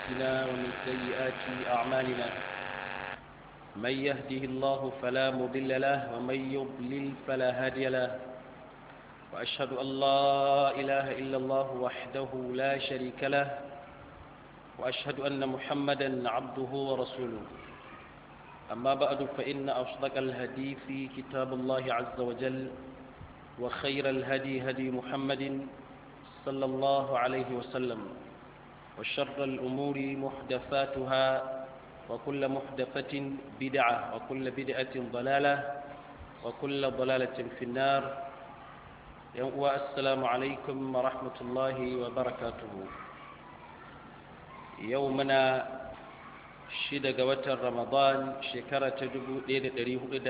أنفسنا ومن سيئات أعمالنا من يهده الله فلا مضل له ومن يضلل فلا هادي له وأشهد أن لا إله إلا الله وحده لا شريك له وأشهد أن محمدا عبده ورسوله أما بعد فإن أصدق الهدي في كتاب الله عز وجل وخير الهدي هدي محمد صلى الله عليه وسلم وشر الأمور محدثاتها وكل محدثة بدعة وكل بدعة ضلالة وكل ضلالة في النار السلام عليكم ورحمة الله وبركاته يومنا shida ga watan ramadan shekara ta 1442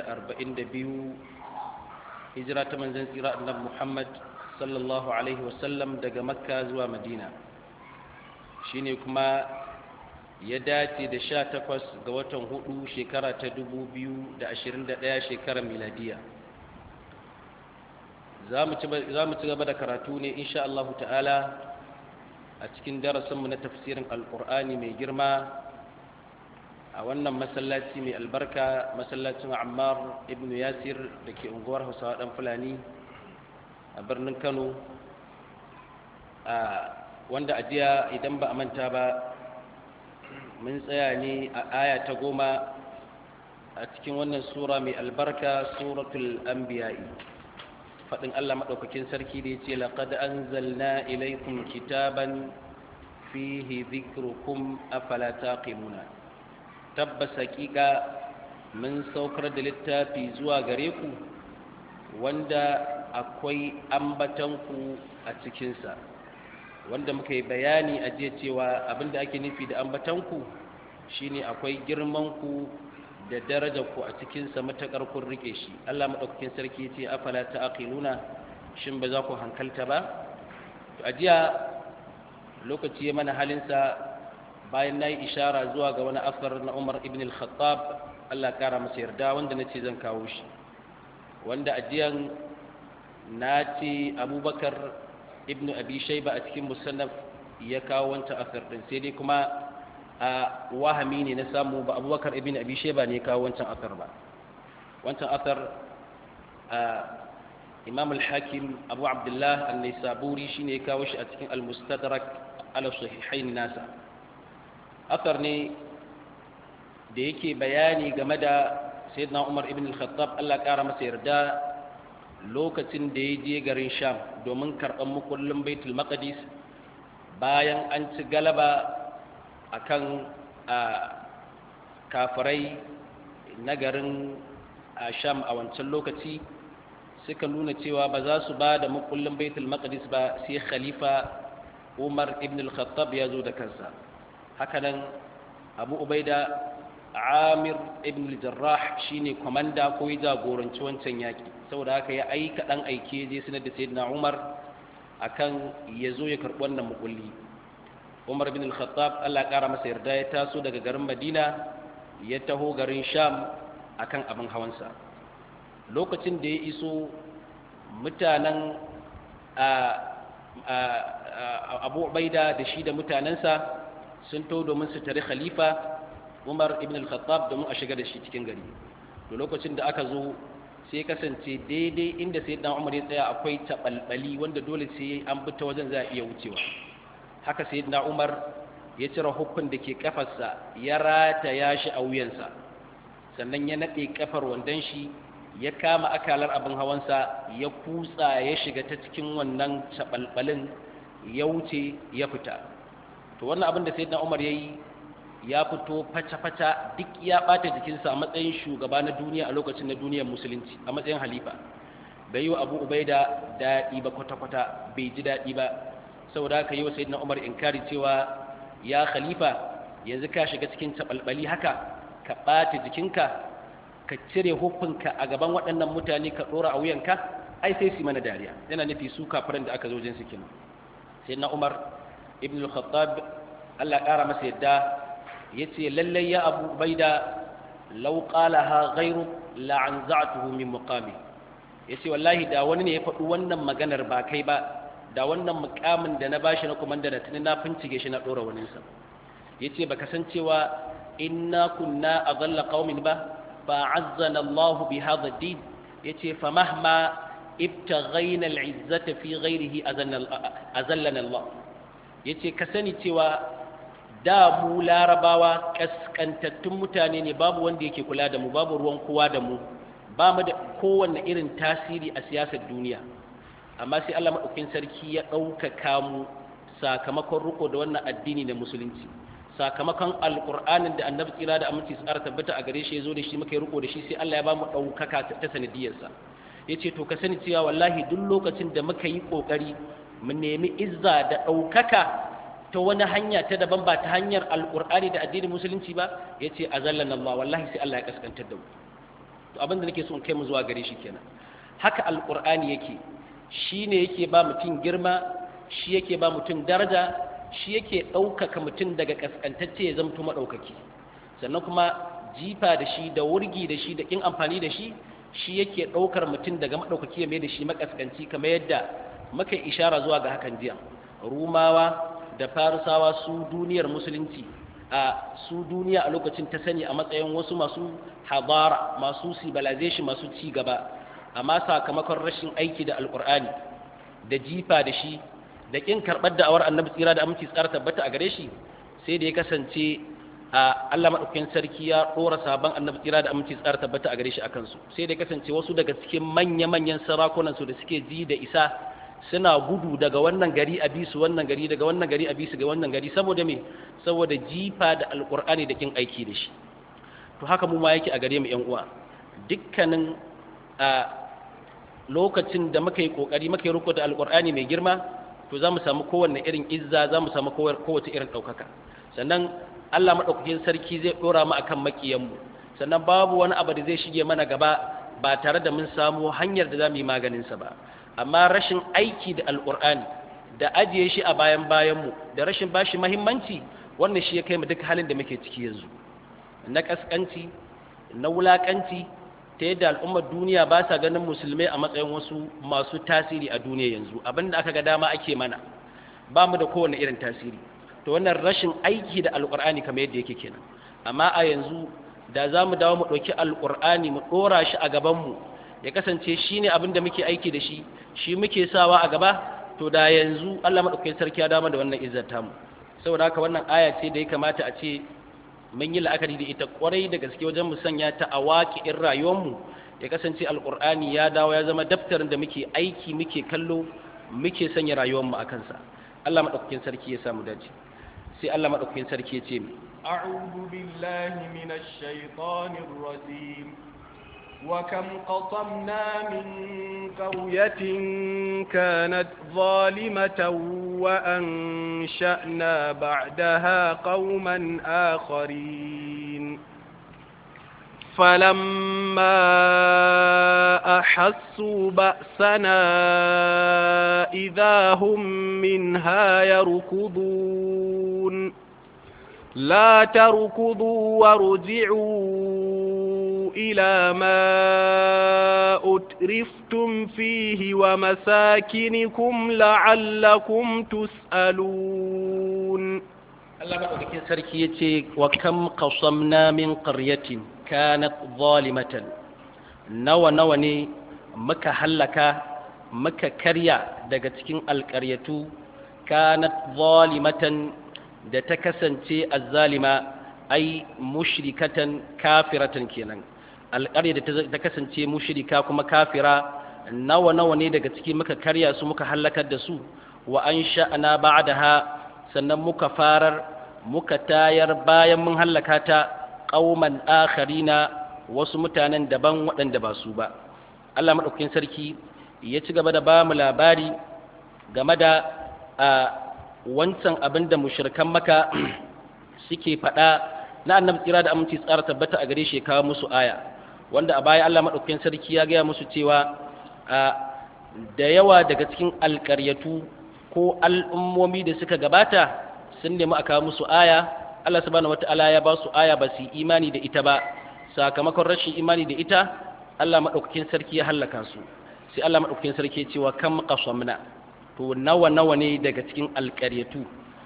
hijira ta manzan tsira annabi muhammad sallallahu alaihi wasallam daga makka zuwa madina shine kuma ya dace da sha takwas ga watan hudu shekara ta 2021 shekarar miladiya za mu ci gaba da karatu ne insha Allah ta'ala a cikin darasinmu na tafsirin alkur'ani mai girma a wannan masallaci mai albarka masallacin ammar ibn yasir da ke unguwar hausawa dan fulani a birnin kano a wanda ajiya idan ba a manta ba mun tsaya ne a aya ta goma a cikin wannan sura mai albarka suratul anbiya'i faɗin allah maɗaukakin sarki da ya ce laƙad an zalna ilaikun kitaban fihi zikrukum afala taqimuna tabbas hakika mun saukar da littafi zuwa gare ku wanda akwai ambatanku a cikinsa wanda muka yi bayani a jiya cewa abinda ake nufi da ambatanku shine akwai girmanku da darajarku a cikinsa matakar kun rike shi Allah maɗaukakin sarki ce afala ta'qiluna shin ba za ku hankalta ba to a jiya lokaci ya mana halinsa bayan na yi ishara zuwa ga wani asar na umar ibn al-khattab allah kara masa yarda wanda na ce zan kawo shi wanda ajiyan na ce abubakar ibn abi shaiba a cikin musannaf ya kawo wancan asar din sai dai kuma a wahami ne na samu ba abubakar ibn abi shaiba ne ya kawo wancan asar ba wancan asar imam al-hakim abu abdullah an-nisaburi shine ya kawo shi a cikin al-mustadrak ala sahihain nasa asar ne da yake bayani game da sayyidina umar ibn al-khattab Allah kara masa yarda lokacin da ya je garin sham domin karɓar mukullin baitul maqdis bayan an ci galaba akan kafirai na garin sham a wancan lokaci suka nuna cewa ba za su ba da mukullin baitul maqdis ba sai khalifa umar ibn al-khattab ya zo da kansa hakanan abu ubaida amir ibn al-jarrah shine komanda ko ya jagoranci wancan yaki saboda haka ya aika dan aike je sanar da sayyidina umar akan ya zo ya karbi wannan mukulli umar ibn al-khattab Allah kara masa yarda ya taso daga garin madina ya taho garin sham akan abin hawansa lokacin da ya iso mutanen abu ubaida da shi da mutanensa sun to domin su tare khalifa umar ibn al-khattab domin a shiga da shi cikin gari to lokacin da aka zo sai kasance daidai inda sai dan umar ya tsaya akwai tabalbali wanda dole sai an bi ta wajen za a iya wucewa haka sai dan umar ya cire hukun da ke kafarsa ya rata ya shi a wuyansa sannan ya nade kafar wandon shi ya kama akalar abin hawansa ya kutsa ya shiga ta cikin wannan tabalbalin ya wuce ya fita to wannan abin da sayyidina Umar yayi ya fito faca-faca duk ya bata jikinsa a matsayin shugaba na duniya a lokacin na duniyar musulunci a matsayin halifa bai yi wa Abu Ubaida daɗi ba kwata-kwata bai ji daɗi ba saboda haka yi wa sayyidina Umar inkari cewa ya khalifa yanzu ka shiga cikin tabalbali haka ka bata jikinka ka cire hufunka a gaban waɗannan mutane ka ɗora a wuyanka ai sai su mana dariya yana nufi su kafiran da aka zo jin su kenan sayyidina Umar ibn al-khattab Allah ƙara masa yadda ya ce lallai ya abu bai da lauƙalaha gairu la'anza'atuhu min muqami ya ce wallahi da wani ne ya faɗi wannan maganar ba kai ba da wannan mukamin da na bashi na kumanda da tuni na fincike shi na ɗora waninsa yace baka san cewa inna kunna adalla qaumin ba fa azzana Allah bi hadha ad-din yace fa mahma ibtaghayna al-izzata fi ghayrihi azallana Allah yace ka sani cewa da mu larabawa kaskantattun mutane ne babu wanda yake kula da mu babu ruwan kowa da mu ba mu da kowanne irin tasiri a siyasar duniya amma sai Allah maɗaukin sarki ya ɗaukaka mu sakamakon riko da wannan addini na musulunci sakamakon alƙur'anin da annabi tsira da aminci su tabbata a gare shi ya zo da shi muka yi riko da shi sai Allah ya ba mu ɗaukaka ta sanadiyarsa ya ce to ka sani cewa wallahi duk lokacin da muka yi ƙoƙari mu nemi izza da ɗaukaka ta wani hanya ta daban ba ta hanyar alƙur'ani da addinin musulunci ba ya ce a zallan Allah wallahi sai Allah ya kaskantar da mu to abin da nake so in kai mu zuwa gare shi kenan haka alƙur'ani yake shi ne yake ba mutum girma shi yake ba mutum daraja shi yake ɗaukaka mutum daga kaskantacce ya zamto maɗaukaki sannan kuma jifa da shi da wurgi da shi da ƙin amfani da shi shi yake ɗaukar mutum daga maɗaukaki ya mai da shi makaskanci kamar yadda muka ishara zuwa ga hakan jiya rumawa da farisawa su duniyar musulunci a su duniya a lokacin ta sani a matsayin wasu masu habara masu civilization masu ci gaba amma sakamakon rashin aiki da alkur'ani da jifa da shi da kin karɓar da awar annabi tsira da aminci tsara tabbata a gare shi sai da ya kasance a Allah madaukakin sarki ya dora sabon annabi tsira da aminci tsara tabbata a gare shi akan su sai da ya kasance wasu daga cikin manya-manyan sarakunan su da suke ji da isa suna gudu daga wannan gari a bisu wannan gari daga wannan gari a bisu ga wannan gari saboda me saboda jifa da alkur'ani da kin aiki da shi to haka mu ma yake a gare mu yan uwa dukkanin a lokacin da muka yi kokari muka yi riko da alkur'ani mai girma to za mu samu kowanne irin izza za mu samu kowace irin ɗaukaka sannan allah maɗaukakin sarki zai ɗora mu akan maƙiyanmu sannan babu wani abu da zai shige mana gaba ba tare da mun samu hanyar da za mu yi maganinsa ba amma rashin aiki da alkur'ani da ajiye shi a bayan bayanmu da rashin bashi mahimmanci wannan shi ya kai mu duk halin da muke ciki yanzu na ƙasƙanci na wulaƙanci ta yadda al'ummar duniya ba sa ganin musulmai a matsayin wasu masu tasiri a duniya yanzu abinda aka ga dama ake mana ba mu da kowane irin tasiri to wannan rashin aiki da alƙur'ani kamar yadda yake kenan amma a yanzu da za mu dawo mu ɗauki alƙur'ani mu ɗora shi a gabanmu ya kasance shi ne abin da muke aiki da shi shi muke sawa a gaba to da yanzu allah maɗaukakin sarki ya dama da wannan izzar tamu saboda haka wannan aya ce da ya kamata a ce mun yi la'akari da ita kwarai da gaske wajen mu sanya ta a waƙi'in rayuwarmu ya kasance alƙur'ani ya dawo ya zama daftarin da muke aiki muke kallo muke sanya rayuwarmu a kansa Allah maɗaukakin sarki ya samu dace sai Allah maɗaukakin sarki ya ce mu أعوذ بالله من الشيطان الرجيم وكم قصمنا من قرية كانت ظالمة وأنشأنا بعدها قوما آخرين فلما أحسوا بأسنا إذا هم منها يركضون لا تركضوا وارجعوا إلى ما أترفتم فيه ومساكنكم لعلكم تسألون Allah maɗaukakin sarki ya ce wa kam qasamna min qaryatin kanat zalimatan nawa nawa ne muka hallaka muka karya daga cikin alƙaryatu kanat zalimatan da ta kasance azzalima ai mushrikatan kafiratan kenan alƙarya da ta kasance mushrika kuma kafira nawa nawa ne daga ciki muka karya su muka hallakar da su wa an sha'ana ba'daha sannan muka farar muka tayar bayan mun hallaka ta qauman akharina wasu mutanen daban waɗanda ba su ba Allah madaukakin sarki ya ci gaba da ba mu labari game da wancan abin da mushrikan maka suke faɗa na annabi tsira da aminci tsara tabbata a gare shi kawo musu aya wanda a baya Allah madaukakin sarki ya gaya musu cewa da yawa daga cikin alƙaryatu ko al'ummomi da suka gabata sun nemi a kawo musu aya Allah subhanahu wata'ala ya ba su aya ba su imani da ita ba sakamakon rashin imani da ita Allah madaukakin sarki ya hallaka su sai Allah madaukakin sarki ya ce wa kam qasamna to nawa nawa ne daga cikin alƙaryatu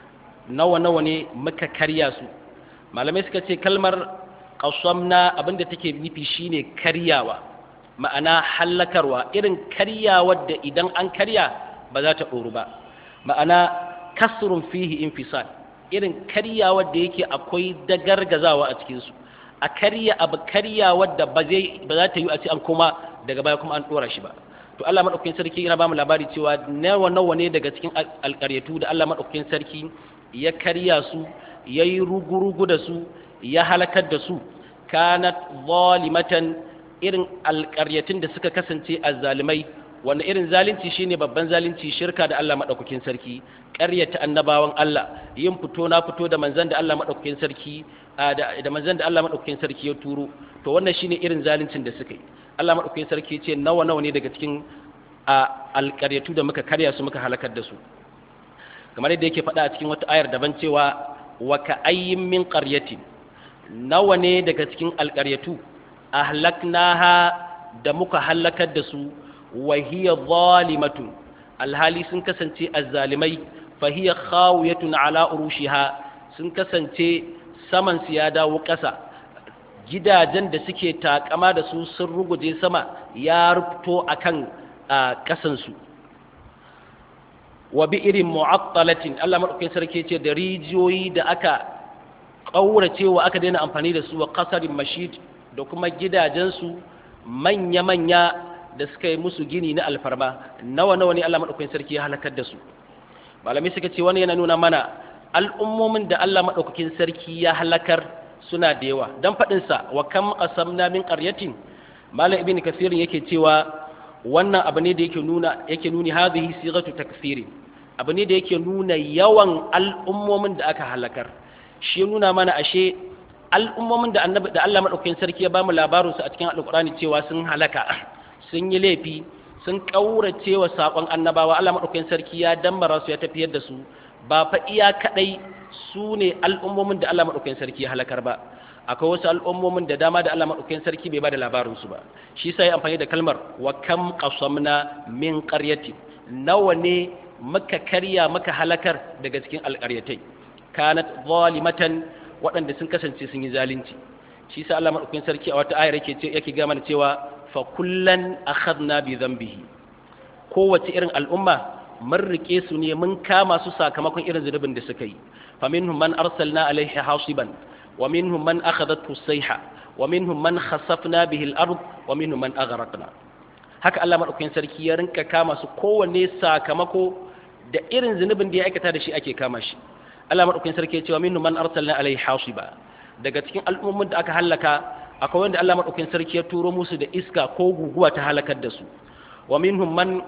nawa nawa ne muka karya su malamai suka ce kalmar qasamna abinda take nufi shine karyawa ma'ana hallakarwa irin karyawar da idan an karya ba za ta ɗoru ba ma'ana kasrun fihi infisal irin karyawar da yake akwai dagargazawa a cikinsu a karya abu karyawar da ba za ta yi a ce an kuma daga baya kuma an ɗora shi ba to Allah madaukakin sarki yana ba mu labari cewa nawa nawa ne daga cikin alƙaryatu da Allah madaukakin sarki ya karya su ya yi rugurugu da su ya halakar da su kanat zalimatan irin alƙaryatun da suka kasance azzalimai wanda irin zalunci shine babban zalunci shirka da Allah madaukakin sarki ƙaryata annabawan Allah yin fito na fito da manzon da Allah madaukakin sarki da manzon da Allah madaukakin sarki ya turo to wannan shine irin zaluncin da suka yi Allah madaukakin sarki ce nawa nawa ne daga cikin alƙaryatu da muka karya su muka halakar da su kamar yadda yake faɗa a cikin wata ayar daban cewa wa ka ayyin min qaryatin nawa ne daga cikin alƙaryatu ahlaknaha da muka halakar da su wa hiya zalimatun alhali sun kasance azzalimai fa hiya khawiyatun ala urushiha sun kasance saman su ya dawo ƙasa gidajen da suke takama da su sun ruguje sama ya rufto akan ƙasan su wa bi irin mu'attalatin Allah madaukakin sarki ce da rijiyoyi da aka ƙaurace wa aka daina amfani da su wa qasarin mashid da kuma gidajensu manya-manya da suka yi musu gini na alfarma nawa nawa ne Allah madaukakin sarki ya halakar da su malamai suka ce wani yana nuna mana al'ummomin da Allah madaukakin sarki ya halakar suna da yawa dan fadin sa wa kam qasamna min qaryatin malam ibnu kasir yake cewa wannan abu ne da yake nuna yake nuni hadhihi sighatu takfiri abu ne da yake nuna yawan al'ummomin da aka halakar shi nuna mana ashe al'ummomin da annabi da Allah madaukakin sarki ya bamu labarin su a cikin alqur'ani cewa sun halaka sun yi laifi sun kaurace wa sakon annabawa Allah madaukakin sarki ya dambara su ya tafiyar da su ba fa iya kadai su ne al'ummomin da Allah madaukakin sarki ya halakar ba akwai wasu al'ummomin da dama da Allah madaukakin sarki bai ba da labarin su ba shi sai amfani da kalmar wa kam qasamna min qaryati nawa ne muka karya muka halakar daga cikin alƙaryatai kanat zalimatan waɗanda sun kasance sun yi zalunci shi sa Allah madaukakin sarki a wata ayar yake ce yake ga mana cewa fa kullan akhadna bi dhanbihi kowace irin al'umma mun rike su ne mun kama su sakamakon irin zunubin da suka yi fa minhum man arsalna alaihi hasiban wa minhum man akhadathu sayha wa minhum man khasafna bihi al-ard wa minhum man aghraqna haka Allah madaukakin sarki ya rinka kama su kowanne sakamako da irin zunubin da ya aikata da shi ake kama shi Allah madaukakin sarki ya ce wa minhum man arsalna alaihi hasiba daga cikin al'ummomin da aka halaka akwai wanda Allah madaukakin sarki ya turo musu da iska ko guguwa ta halakar da su wa minhum man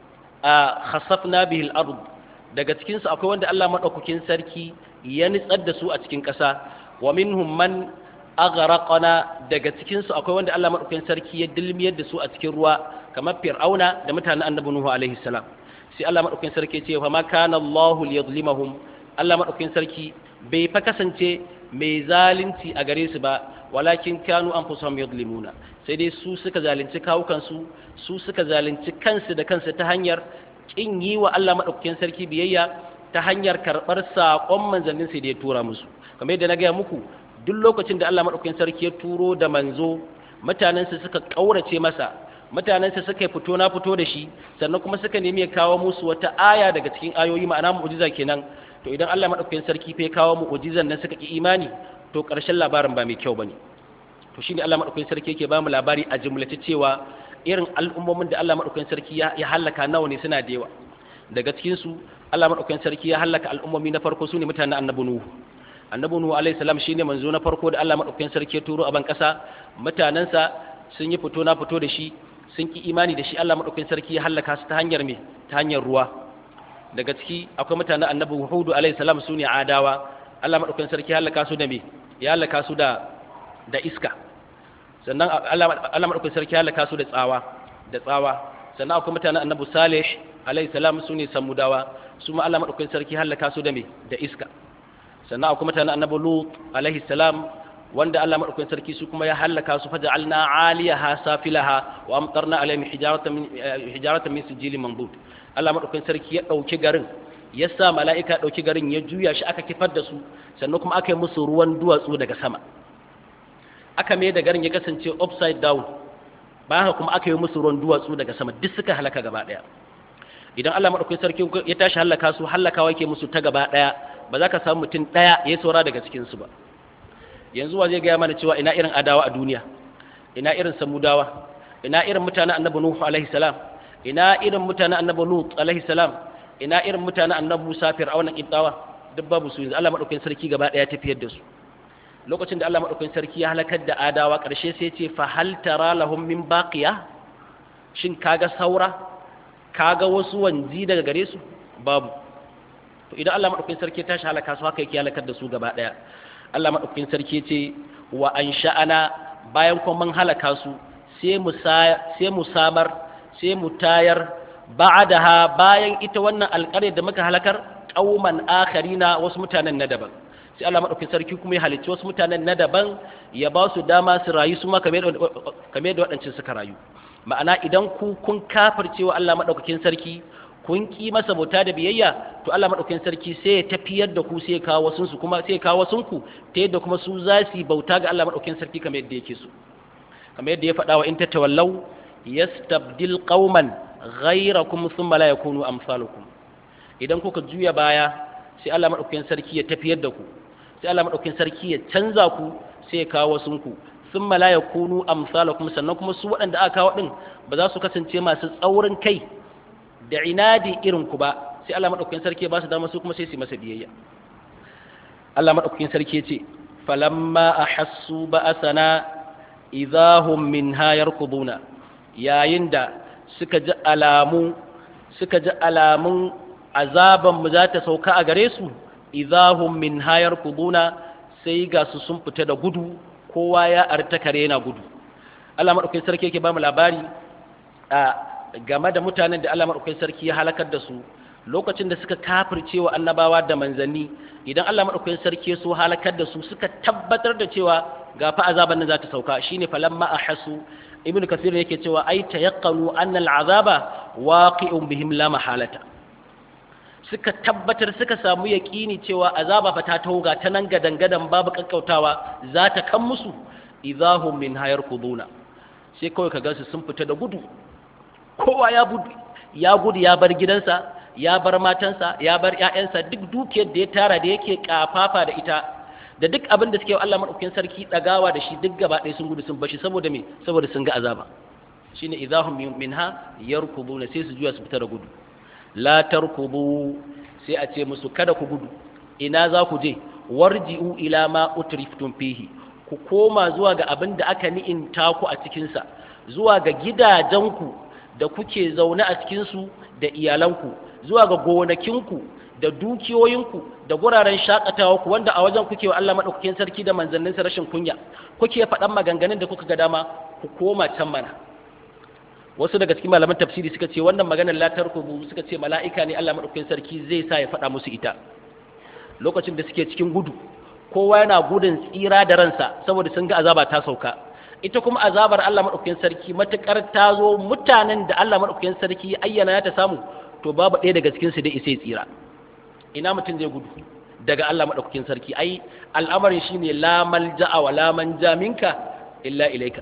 khasafna bihi al-ard daga cikin su akwai wanda Allah madaukakin sarki ya nitsar da su a cikin ƙasa wa minhum man aghraqna daga cikin su akwai wanda Allah madaukakin sarki ya dilmiyar da su a cikin ruwa kamar fir'auna da mutanen annabi nuhu alaihi salam sai Allah madaukakin sarki ya ce fa ma kana Allahu liyadhlimahum Allah madaukakin sarki bai fa kasance mai zalunci a gare su ba walakin kanu anfusahum yadhlimuna sai dai su suka zalunci kawukansu su suka zalunci kansu da kansu ta hanyar kin yi wa Allah madaukakin sarki biyayya ta hanyar karɓar saƙon manzannin sai da ya tura musu kamar yadda na gaya muku duk lokacin da Allah madaukakin sarki ya turo da manzo mutanensa suka ƙaurace masa mutanensa suka fito na fito da shi sannan kuma suka nemi ya kawo musu wata aya daga cikin ayoyi ma'ana mu'jiza kenan to idan Allah madaukakin sarki fa ya kawo mu'jizan nan suka ki imani to ƙarshen labarin ba mai kyau bane to shine Allah madaukakin sarki yake ba mu labari a jumlace cewa irin al'ummomin da Allah madaukakin sarki ya halaka nawa ne suna da yawa daga cikin su Allah madaukakin sarki ya halaka al'ummomi na farko sune mutanen annabi nuhu annabi nuhu alaihi salam shine manzo na farko da Allah madaukakin sarki ya turo a ban kasa mutanansa sun yi fito na fito da shi sun ki imani da shi Allah madaukakin sarki ya halaka su ta hanyar me ta hanyar ruwa daga ciki akwai mutanen annabi hudu alaihi salam sune adawa Allah madaukakin sarki ya halaka su da me ya halaka su da da iska sannan Allah madaukakin sarki ya halaka su da tsawa da tsawa sannan akwai mutanen annabi salih alaihi salam sune samudawa su ma Allah madaukakin sarki halaka su da me da iska sannan akwai mutanen annabi lut alaihi salam wanda Allah madaukakin sarki su kuma ya halaka su faja'alna 'aliyaha safilaha wa amtarna alaihim hijaratan min hijaratan min sijilin mandud Allah madaukakin sarki ya dauki garin ya sa mala'ika ɗauki garin ya juya shi aka kifar da su sannan kuma aka yi musu ruwan duwatsu daga sama aka mai da garin ya kasance upside down ba haka kuma aka yi musu ruwan duwatsu daga sama duk suka halaka gaba ɗaya idan Allah maɗaukakin sarki ya tashi halaka su halakawa yake musu ta gaba ɗaya ba za ka samu mutum ɗaya ya saura daga cikinsu ba yanzu wa zai gaya mana cewa ina irin adawa a duniya ina irin samudawa ina irin mutanen annabi nuhu alaihi salam ina irin mutanen annabi lut alaihi salam ina irin mutanen annabi musa fir'auna qibtawa duk babu su yanzu Allah maɗaukakin sarki gaba ɗaya tafiyar da su lokacin da Allah maɗaukakin sarki ya halakar da adawa ƙarshe sai ce fa hal tara lahum min baqiya shin kaga saura kaga wasu wanzi daga gare su babu to idan Allah madaukakin sarki ya tashi halaka su haka yake halakar da su gaba daya Allah madaukakin sarki ce wa ansha'ana bayan kuma mun halaka su sai mu sai mu samar sai mu tayar ba'daha bayan ita wannan alƙarya da muka halakar qauman akharina wasu mutanen na daban sai Allah madaukakin sarki kuma ya halicci wasu mutanen na daban ya ba su dama su rayu su ma kamar da waɗancan suka rayu ma'ana idan ku kun kafircewa Allah madaukakin sarki kun ki masa bauta da biyayya to Allah madaukakin sarki sai ya tafiyar da ku sai ya kawo wasun su kuma sai ya kawo wasun ku ta yadda kuma su za su bauta ga Allah madaukakin sarki kamar yadda yake so kamar yadda ya faɗa wa in tatawallaw yastabdil qauman ghayrakum thumma la yakunu amsalukum idan kuka juya baya sai Allah madaukakin sarki ya tafiyar da ku sai Allah madaukakin sarki ya canza ku sai ya kawo wasun ku sun la yakunu amsalakum sannan kuma su waɗanda aka kawo ɗin ba za su kasance masu tsaurin kai da inadi irin ku ba sai Allah madaukakin sarki ba su dama su kuma sai su masa biyayya Allah madaukakin sarki ya ce falamma ahassu ba'asana idahum minha yarkuduna yayin da suka ji alamu suka ji alamun azaban mu za ta sauka a gare su idahum minha yarkuduna sai ga su sun fita da gudu kowa ya arta kare yana gudu Allah madaukakin sarki yake ba mu labari a game da mutanen da Allah madaukakin sarki ya halakar da su lokacin da suka kafirce wa annabawa da manzanni idan Allah madaukakin sarki ya so halakar da su suka tabbatar da cewa ga fa azaban nan za ta sauka shine falamma ahasu ibnu kathir yake cewa ai tayaqqanu anna al'azaba waqi'un bihim la mahalata suka tabbatar suka samu yaƙini cewa azaba fa ta tauga ta nan gadan gadan babu kakkautawa za ta kan musu idahum min hayar kuduna sai kawai ka gansu sun fita da gudu kowa ya gudu ya gudu ya bar gidansa ya bar matansa ya bar ƴaƴansa duk dukiyar da ya tara da yake kafafa da ita da duk abin da suke Allah madaukakin sarki dagawa da shi duk gaba ɗaya sun gudu sun bashi saboda me saboda sun ga azaba shine idahum minha yarkubuna sai su juya su fita da gudu la tarkubu sai a ce musu kada ku gudu ina za ku je warji'u ila ma utriftum fihi ku koma zuwa ga abin da aka ni'inta ku a cikin sa zuwa ga gidajenku da kuke zaune a cikin su da iyalanku zuwa ga gonakinku da dukiyoyinku da guraren shakatawa ku wanda a wajen kuke wa Allah madaukakin sarki da manzanninsa rashin kunya kuke faɗan maganganun da kuka ga dama ku koma can mana wasu daga cikin malaman tafsiri suka ce wannan maganar latar kubu suka ce mala'ika ne Allah madaukakin sarki zai sa ya faɗa musu ita lokacin da suke cikin gudu kowa yana gudun tsira da ransa saboda sun ga azaba ta sauka ita kuma azabar Allah madaukakin sarki matukar ta zo mutanen da Allah madaukakin sarki ayyana ya ta samu to babu ɗaya daga cikin su da isai tsira ina mutum zai gudu daga Allah madaukakin sarki ai al'amarin shine la malja'a wa la manja minka illa ilaika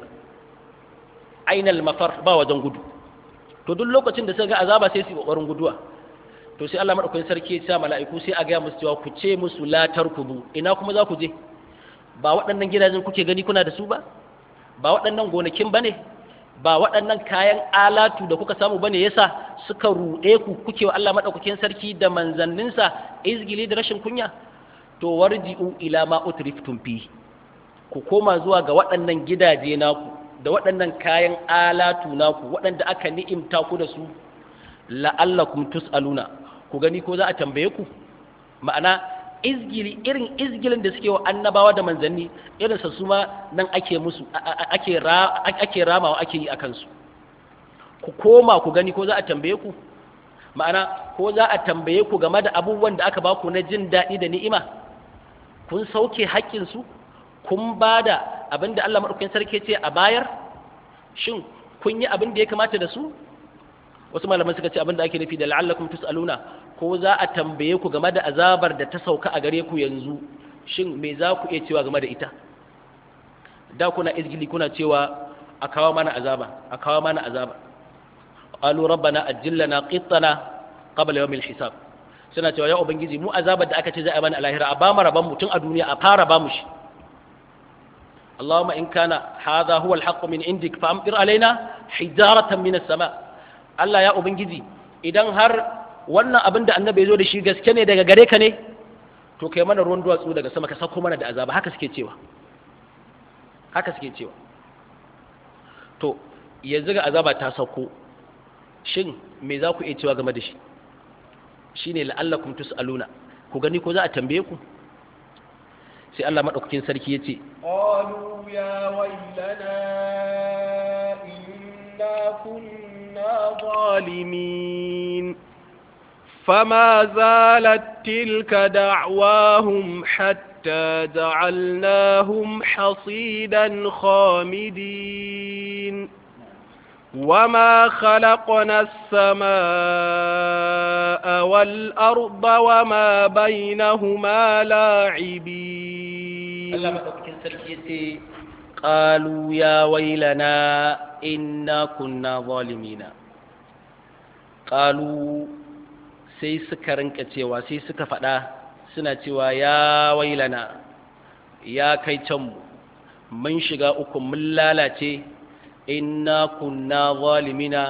ainal mafar ba wajen gudu to duk lokacin da suka ga azaba sai su kokarin guduwa to sai Allah madaukakin sarki ya sa mala'iku sai a ga musu cewa ku ce musu la tarkubu ina kuma za ku je ba waɗannan gidajen kuke gani kuna da su ba ba waɗannan gonakin bane ba waɗannan kayan alatu da kuka samu bane yasa suka ruɗe ku kuke wa Allah madaukakin sarki da manzanninsa izgili da rashin kunya to warji'u ila ma utriftum fi ku koma zuwa ga waɗannan gidaje naku da waɗannan kayan alatu naku waɗanda aka ni'imta ku da su la'allakum tus'aluna ku gani ko za a tambaye ku ma'ana izgili irin izgilin da suke wa annabawa da manzanni irin sa su ma nan ake musu ake ra ake ramawa ake yi akan su ku koma ku gani ko za a tambaye ku ma'ana ko za a tambaye ku game da abubuwan da aka baku na jin daɗi da ni'ima kun sauke haƙƙin su kun ba da abin da Allah maɗaukakin sarki ce a bayar shin kun yi abin da ya kamata da su wasu malaman suka ce abinda ake nufi da la'allakum tus'aluna ko za a tambaye ku game da azabar da ta sauka a gare ku yanzu shin me za ku iya cewa game da ita da kuna izgili kuna cewa a kawo mana azaba a kawo mana azaba qalu rabbana ajillana qittana qabla yawmil hisab suna cewa ya ubangiji mu azabar da aka ce za a bani a lahira a ba mu rabon mutum a duniya a fara ba mu shi اللهم إن كان هذا هو الحق من عندك فأمطر علينا حجارة من السماء Allah ya Ubangiji idan har wannan abin da annabi ya zo da shi gaske ne daga gare ka ne to kai mana ruwan duwatsu daga sama ka sauko mana da azaba haka suke cewa haka suke cewa to yanzu ga azaba ta sauko shin me za ku iya cewa game da shi shine la'allakum tus'aluna ku gani ko za a tambaye ku sai Allah madaukakin sarki yace qalu ya waylana inna kunna zalimin فما زالت تلك دعواهم حتى جعلناهم حصيدا خامدين وما خلقنا السماء والأرض وما بينهما لاعبين Allah madaukakin sarki yace qalu ya wailana inna kunna zalimina qalu sai suka rinka cewa sai suka faɗa suna cewa ya wailana ya kai can mu mun shiga uku mun lalace inna kunna zalimina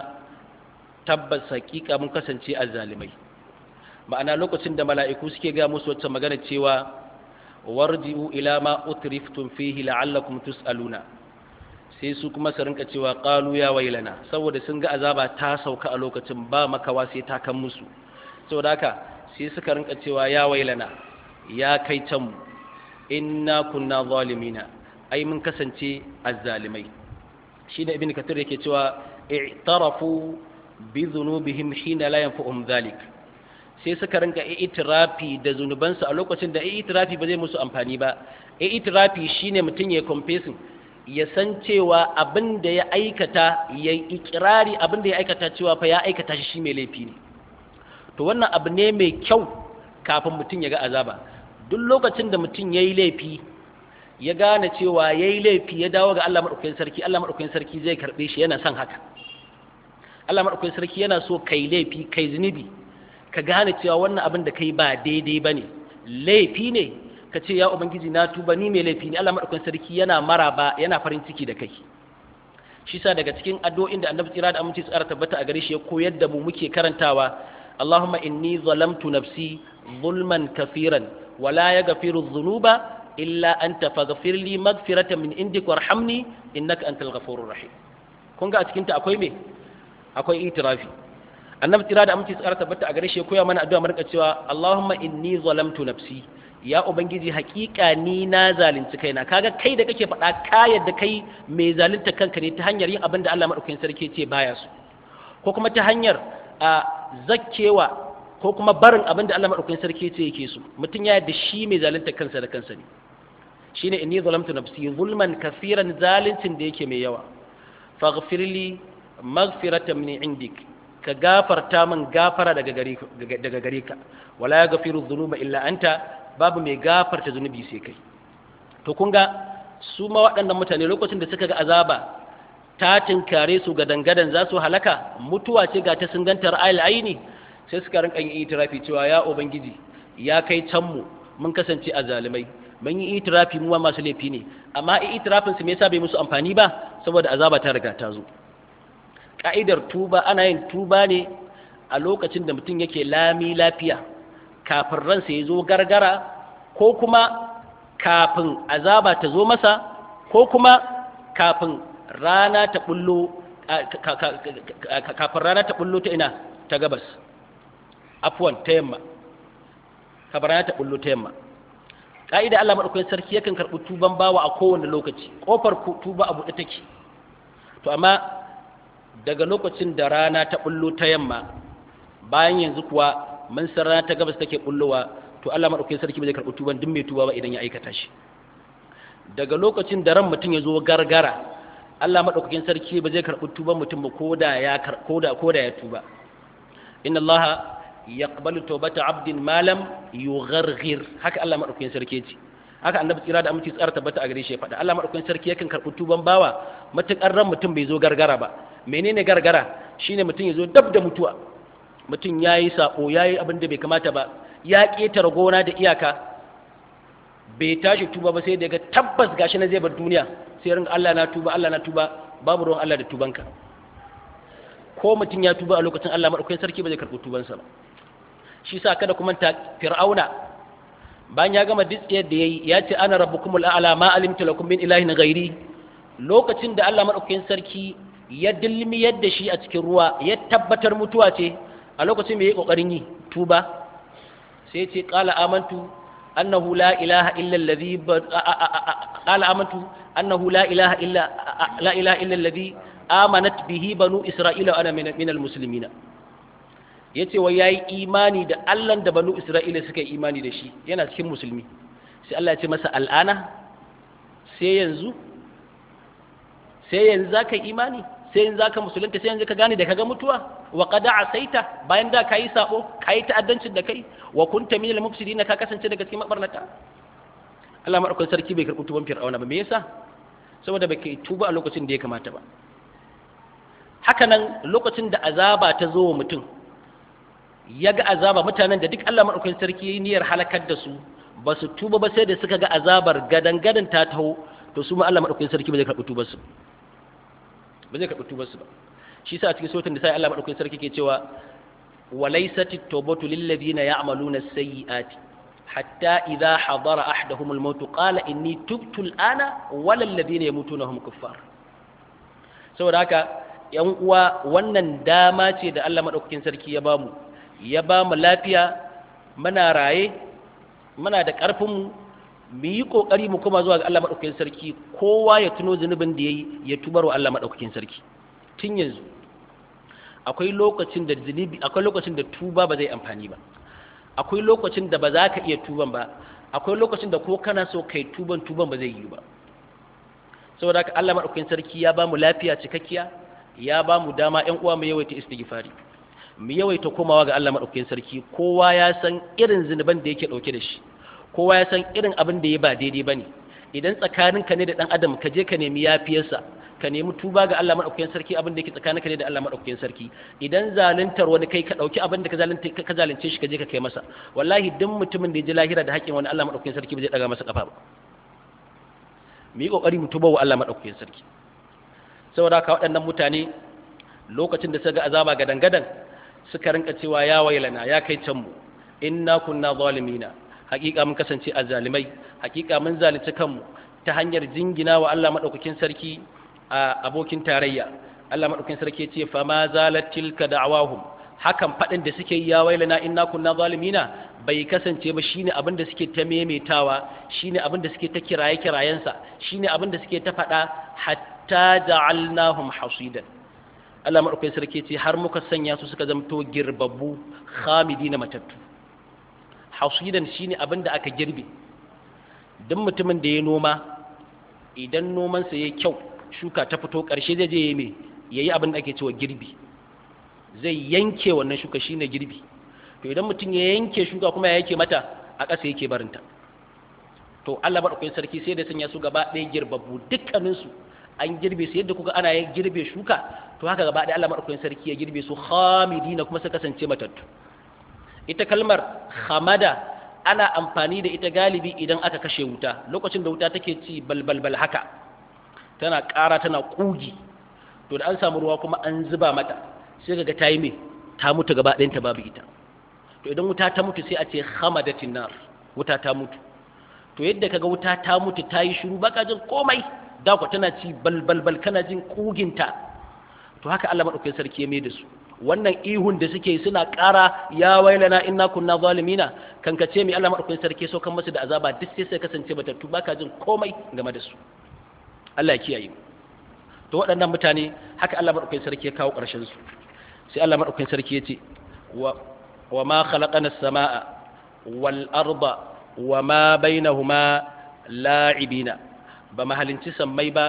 tabbas hakika mun kasance azzalimai ma'ana lokacin da mala'iku suke ga musu wacce magana cewa warji'u ila ma utriftum fihi la'allakum tus'aluna sai su kuma su rinka cewa qalu ya wailana saboda sun ga azaba ta sauka a lokacin ba makawa sai ta kan musu saboda haka sai suka rinka cewa ya wailana ya kai can mu inna kunna zalimina ai mun kasance azzalimai shi da ibn kathir yake cewa i'tarafu bi dhunubihim hina la yanfa'uhum dhalik sai suka rinka itirafi da zunubansu a lokacin da itirafi ba zai musu amfani ba itirafi shine mutum ya confessing ya san cewa abin da ya aikata ya ikirari abin da ya aikata cewa fa ya aikata shi shi mai laifi ne to wannan abu ne mai kyau kafin mutum ya ga azaba duk lokacin da mutum ya yi laifi ya gane cewa ya yi laifi ya dawo ga Allah maɗaukakin sarki Allah maɗaukakin sarki zai karɓe shi yana son haka Allah maɗaukakin sarki yana so kai laifi kai zunubi ka gane cewa wannan abin da kai ba daidai ba ne laifi ne ka ce ya ubangiji na tuba ni mai laifi ne Allah maɗaukakin sarki yana maraba yana farin ciki da kai shi sa daga cikin addu'o'in da annabi tsira da aminci tsara tabbata a gare shi ya koyar da mu muke karantawa Allahumma inni zalamtu nafsi zulman kafiran wala yaghfiru dhunuba illa anta faghfir li maghfiratan min indik warhamni innaka antal ghafurur rahim kun ga a cikin ta akwai me akwai itirafi annabi tsira da aminci tsara tabbata a gare shi ya koya mana addu'a marka cewa Allahumma inni zalamtu nafsi ya ubangiji hakika ni na zalunci kaina kaga kai da kake faɗa ka yadda kai mai zalunta kanka ne ta hanyar yin abin da Allah madaukakin sarki ce baya su ko kuma ta hanyar a zakkewa ko kuma barin abin da Allah madaukakin sarki ce yake so mutum ya yadda shi mai zalunta kansa da kansa ne shine inni zalamtu nafsi zulman kafiran zaluncin da yake mai yawa faghfirli maghfiratan min indik ka gafarta min gafara daga gare daga gare ka wala yaghfiru dhunuba illa anta babu mai gafarta zunubi sai kai to kun ga su ma waɗannan mutane lokacin da suka ga azaba ta tinkare su ga dangadan za su halaka mutuwa ce ga ta sun ganta ra'ayil aini sai suka rinka yin itirafi cewa ya ubangiji ya kai can mu mun kasance a zalimai mun yi itirafi mu masu laifi ne amma itirafin su me yasa bai musu amfani ba saboda azaba ta riga ta zo ka'idar tuba ana yin tuba ne a lokacin da mutum yake lami lafiya kafin ransa ya zo gargara ko kuma kafin azaba ta zo masa ko kuma kafin rana ta bullo kafin rana ta bullo ta ina ta gabas afwan ta yamma kafin rana ta bullo ta yamma ka'ida Allah madaukakin sarki yakan karɓi tuban bawa a kowane lokaci kofar tuba a buɗe take to amma daga lokacin da rana ta bullo ta yamma bayan yanzu kuwa mun san rana ta gabas take bullowa to Allah madaukakin sarki ba zai karɓi tuban duk mai tuba ba idan ya aikata shi daga lokacin da ran mutum ya zo gargara Allah madaukakin sarki ba zai karɓi tuban mutum ba koda ya koda koda ya tuba inna Allah yaqbalu tawbata 'abdin ma lam yugharghir haka Allah madaukakin sarki ce haka annabi tsira da aminci tsara tabbata a gare shi ya faɗa Allah madaukakin sarki yakan karɓi tuban bawa matukar ran mutum bai zo gargara ba menene gargara shine mutum ya zo dab da mutuwa mutum yayi sako yayi abin da bai kamata ba ya ketare gona da iyaka bai tashi tuba ba sai daga tabbas gashi na zai bar duniya sai ringa Allah na tuba Allah na tuba babu ruwan Allah da tubanka ko mutum ya tuba a lokacin Allah madaukakin sarki ba zai karɓi tubansa ba shi sa kada kuma ta fir'auna bayan ya gama ditsiyar da yayi ya ce ana rabbukumul a'la ma alimtu lakum min ilahin ghairi lokacin da Allah madaukakin sarki ya dilmi yadda shi a cikin ruwa ya tabbatar mutuwa ce a lokacin me yayi kokarin yi tuba sai ce qala amantu annahu la ilaha illa alladhi qala amantu annahu la ilaha illa la ilaha illa alladhi amanat bihi banu isra'ila wa ana min almuslimina yace wai yayi imani da Allah da banu isra'ila suka yi imani da shi yana cikin musulmi sai Allah ya ce masa al'ana sai yanzu sai yanzu zaka yi imani sai yanzu zaka musulunta sai yanzu ka gane da kaga mutuwa wa qad asaita bayan da kai sabo kai ta'addancin da kai wa kunta min al-mufsidin ka kasance daga cikin mabarnata Allah madaukakin sarki bai karɓi tuban fir'auna ba me yasa saboda bai kai tuba a lokacin da ya kamata ba haka nan lokacin da azaba ta zo wa mutum ya ga azaba mutanen da duk Allah madaukakin sarki yayi niyyar halakar da su ba su tuba ba sai da suka ga azabar gadan gadan ta taho to su ma Allah madaukakin sarki ba zai karɓi tubar su ba zai karɓi tubar su ba shi yasa a cikin sautin da sai Allah madaukakin sarki ke cewa walaysat at-tawbatu lil ladina ya'maluna as-sayyi'ati hatta idha hadara ahaduhum al-maut qala inni tubtu al-ana wala alladhina yamutuna hum kuffar saboda haka yan uwa wannan dama ce da Allah madaukakin sarki ya bamu ya bamu lafiya muna raye muna da karfin mu mu yi kokari mu kuma zuwa ga Allah madaukakin sarki kowa ya tuno zunubin da yayi ya tubar wa Allah madaukakin sarki tun yanzu akwai lokacin da zunubi akwai lokacin da tuba ba zai amfani ba akwai lokacin da ba za ka iya tuban ba akwai lokacin da ko kana so kai tuban tuban ba zai yi ba saboda haka Allah madaukakin sarki ya ba mu lafiya cikakkiya ya ba mu dama ƴan uwa mu yawaita istighfari mu yawaita komawa ga Allah madaukakin sarki kowa ya san irin zinuban da yake dauke da shi kowa ya san irin abin da ya ba daidai bane idan tsakaninka ne da dan adam ka je ka nemi yafiyarsa ka nemi tuba ga Allah madaukakin sarki abin da yake tsakaninka ne da Allah madaukakin sarki idan zaluntar wani kai ka dauki abin da ka zalunta ka zalunce shi ka je ka kai masa wallahi duk mutumin da ya ji lahira da haƙƙin wani Allah madaukakin sarki ba zai daga masa kafa ba mu yi kokari mu tuba wa Allah madaukakin sarki saboda haka waɗannan mutane lokacin da suka ga azaba gadan gadan suka rinka cewa ya wailana ya kai can mu inna kunna zalimina hakika mun kasance azzalimai hakika mun zalunci kanmu ta hanyar jingina wa Allah madaukakin sarki a abokin tarayya Allah madaukakin sarki ce fa ma zalat tilka da'awahum hakan fadin da suke ya wailana inna kunna zalimina bai kasance ba shine abin da suke ta memetawa shine abin da suke ta kiraye kirayensa shine abin da suke ta fada hatta ja'alnahum hasidan Allah madaukakin sarki ce har muka sanya su suka zamto girbabbu khamidina matattu hasidan shine abin da aka girbe duk mutumin da ya noma idan nomansa yayi kyau shuka ta fito ƙarshe zai je ya me ya yi abin da ake cewa girbi zai yanke wannan shuka shine girbi to idan mutum ya yanke shuka kuma ya yanke mata a ƙasa yake barinta to Allah maɗaukakin sarki sai da sanya su gaba ɗaya girbabbu dukkaninsu an girbe su yadda kuka ana girbe shuka to haka gaba ɗaya Allah maɗaukakin sarki ya girbe su khamidina kuma suka kasance matattu ita kalmar hamada ana amfani da ita galibi idan aka kashe wuta lokacin da wuta take ci balbalbal haka tana ƙara tana ƙugi to da an samu ruwa kuma an zuba mata sai ga ta yi mai ta mutu gaba ɗayanta babu ita to idan wuta ta mutu sai a ce hamadatin nar wuta ta mutu to yadda kaga wuta ta mutu ta yi shiru baka jin komai da ku tana ci balbalbal kana jin ƙuginta to haka Allah madaukakin sarki ya mai da su wannan ihun da suke suna ƙara ya wailana inna kunna zalimina kan ka ce mai Allah madaukakin sarki so kan masu da azaba duk sai sai kasance batattu baka jin komai game da su Allah ya kiyaye to waɗannan mutane haka Allah madaukakin sarki ya kawo ƙarshen su sai Allah madaukakin sarki ya ce wa wa ma khalaqana as-samaa wal arda wa ma bainahuma la'ibina ba mahalinci sammai ba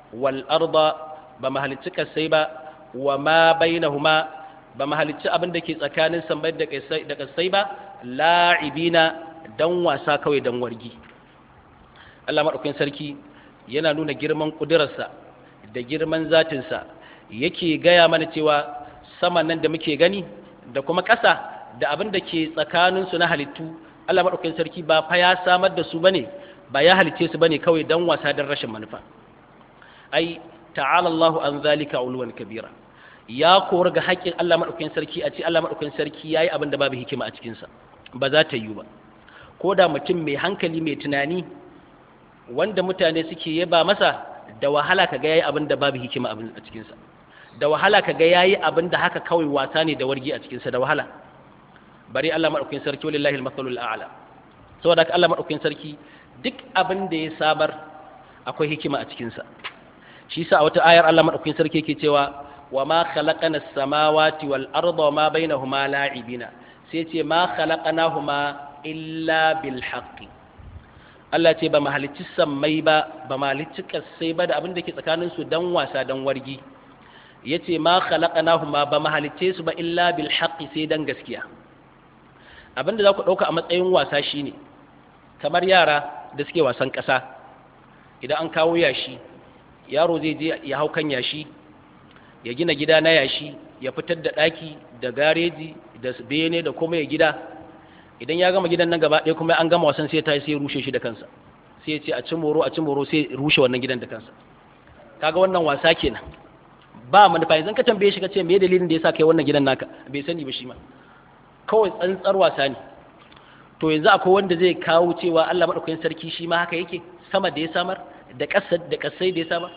wal arda ba mu halicci kasai ba wa ma bainahuma ba mu halicci abin da ke tsakanin sammai da kasai ba la'ibina dan wasa kawai dan wargi Allah madaukakin sarki yana nuna girman kudurarsa da girman zatinsa yake gaya mana cewa sama nan da muke gani da kuma ƙasa da abin da ke tsakaninsu na halittu Allah maɗaukakin sarki ba fa ya samar da su bane ba ya halice su bane kawai dan wasa dan rashin manufa ai ta'ala Allah an zalika ulwan kabira ya kora ga haƙƙin Allah maɗaukakin sarki a ce Allah maɗaukakin sarki yayi abin da babu hikima a cikin sa ba za ta yi ba ko da mutum mai hankali mai tunani wanda mutane suke yaba masa da wahala kaga yayi abin da babu hikima a cikin sa da wahala kaga yayi abin da haka kawai wasa ne da wargi a cikin sa da wahala bari Allah madaukakin sarki wallahi al-mathalul a'la saboda haka Allah madaukakin sarki duk abin da ya sabar akwai hikima a cikin sa shi yasa a wata ayar Allah madaukakin sarki yake cewa wa ma khalaqana as-samawati wal arda wa ma bainahuma la'ibina sai ce ma khalaqnahuma illa bil haqqi Allah ce ba mahalicci sammai ba ba mahalicci kasai ba da abin da ke tsakanin su dan wasa dan wargi yace ma khalaqnahuma ba mahalicce su ba illa bil haqqi sai dan gaskiya abinda za ku ɗauka a matsayin wasa shine kamar yara da suke wasan ƙasa idan an kawo yashi yaro zai je ya hau kan yashi ya gina gida na yashi ya fitar da ɗaki da gareji da bene da kuma ya gida idan ya gama gidan nan gaba ɗaya kuma an gama wasan sai ta sai rushe shi da kansa sai ya ce a ci moro a ci moro sai rushe wannan gidan da kansa kaga wannan wasa kenan ba manufa yanzu ka tambaye shi ka ce me dalilin da yasa kai wannan gidan naka bai sani ba shi ma kawai tsantsar wasa ne to yanzu akwai wanda zai kawo cewa Allah madaukakin sarki shi ma haka yake sama da ya samar da ƙasa da ƙasai da ya samar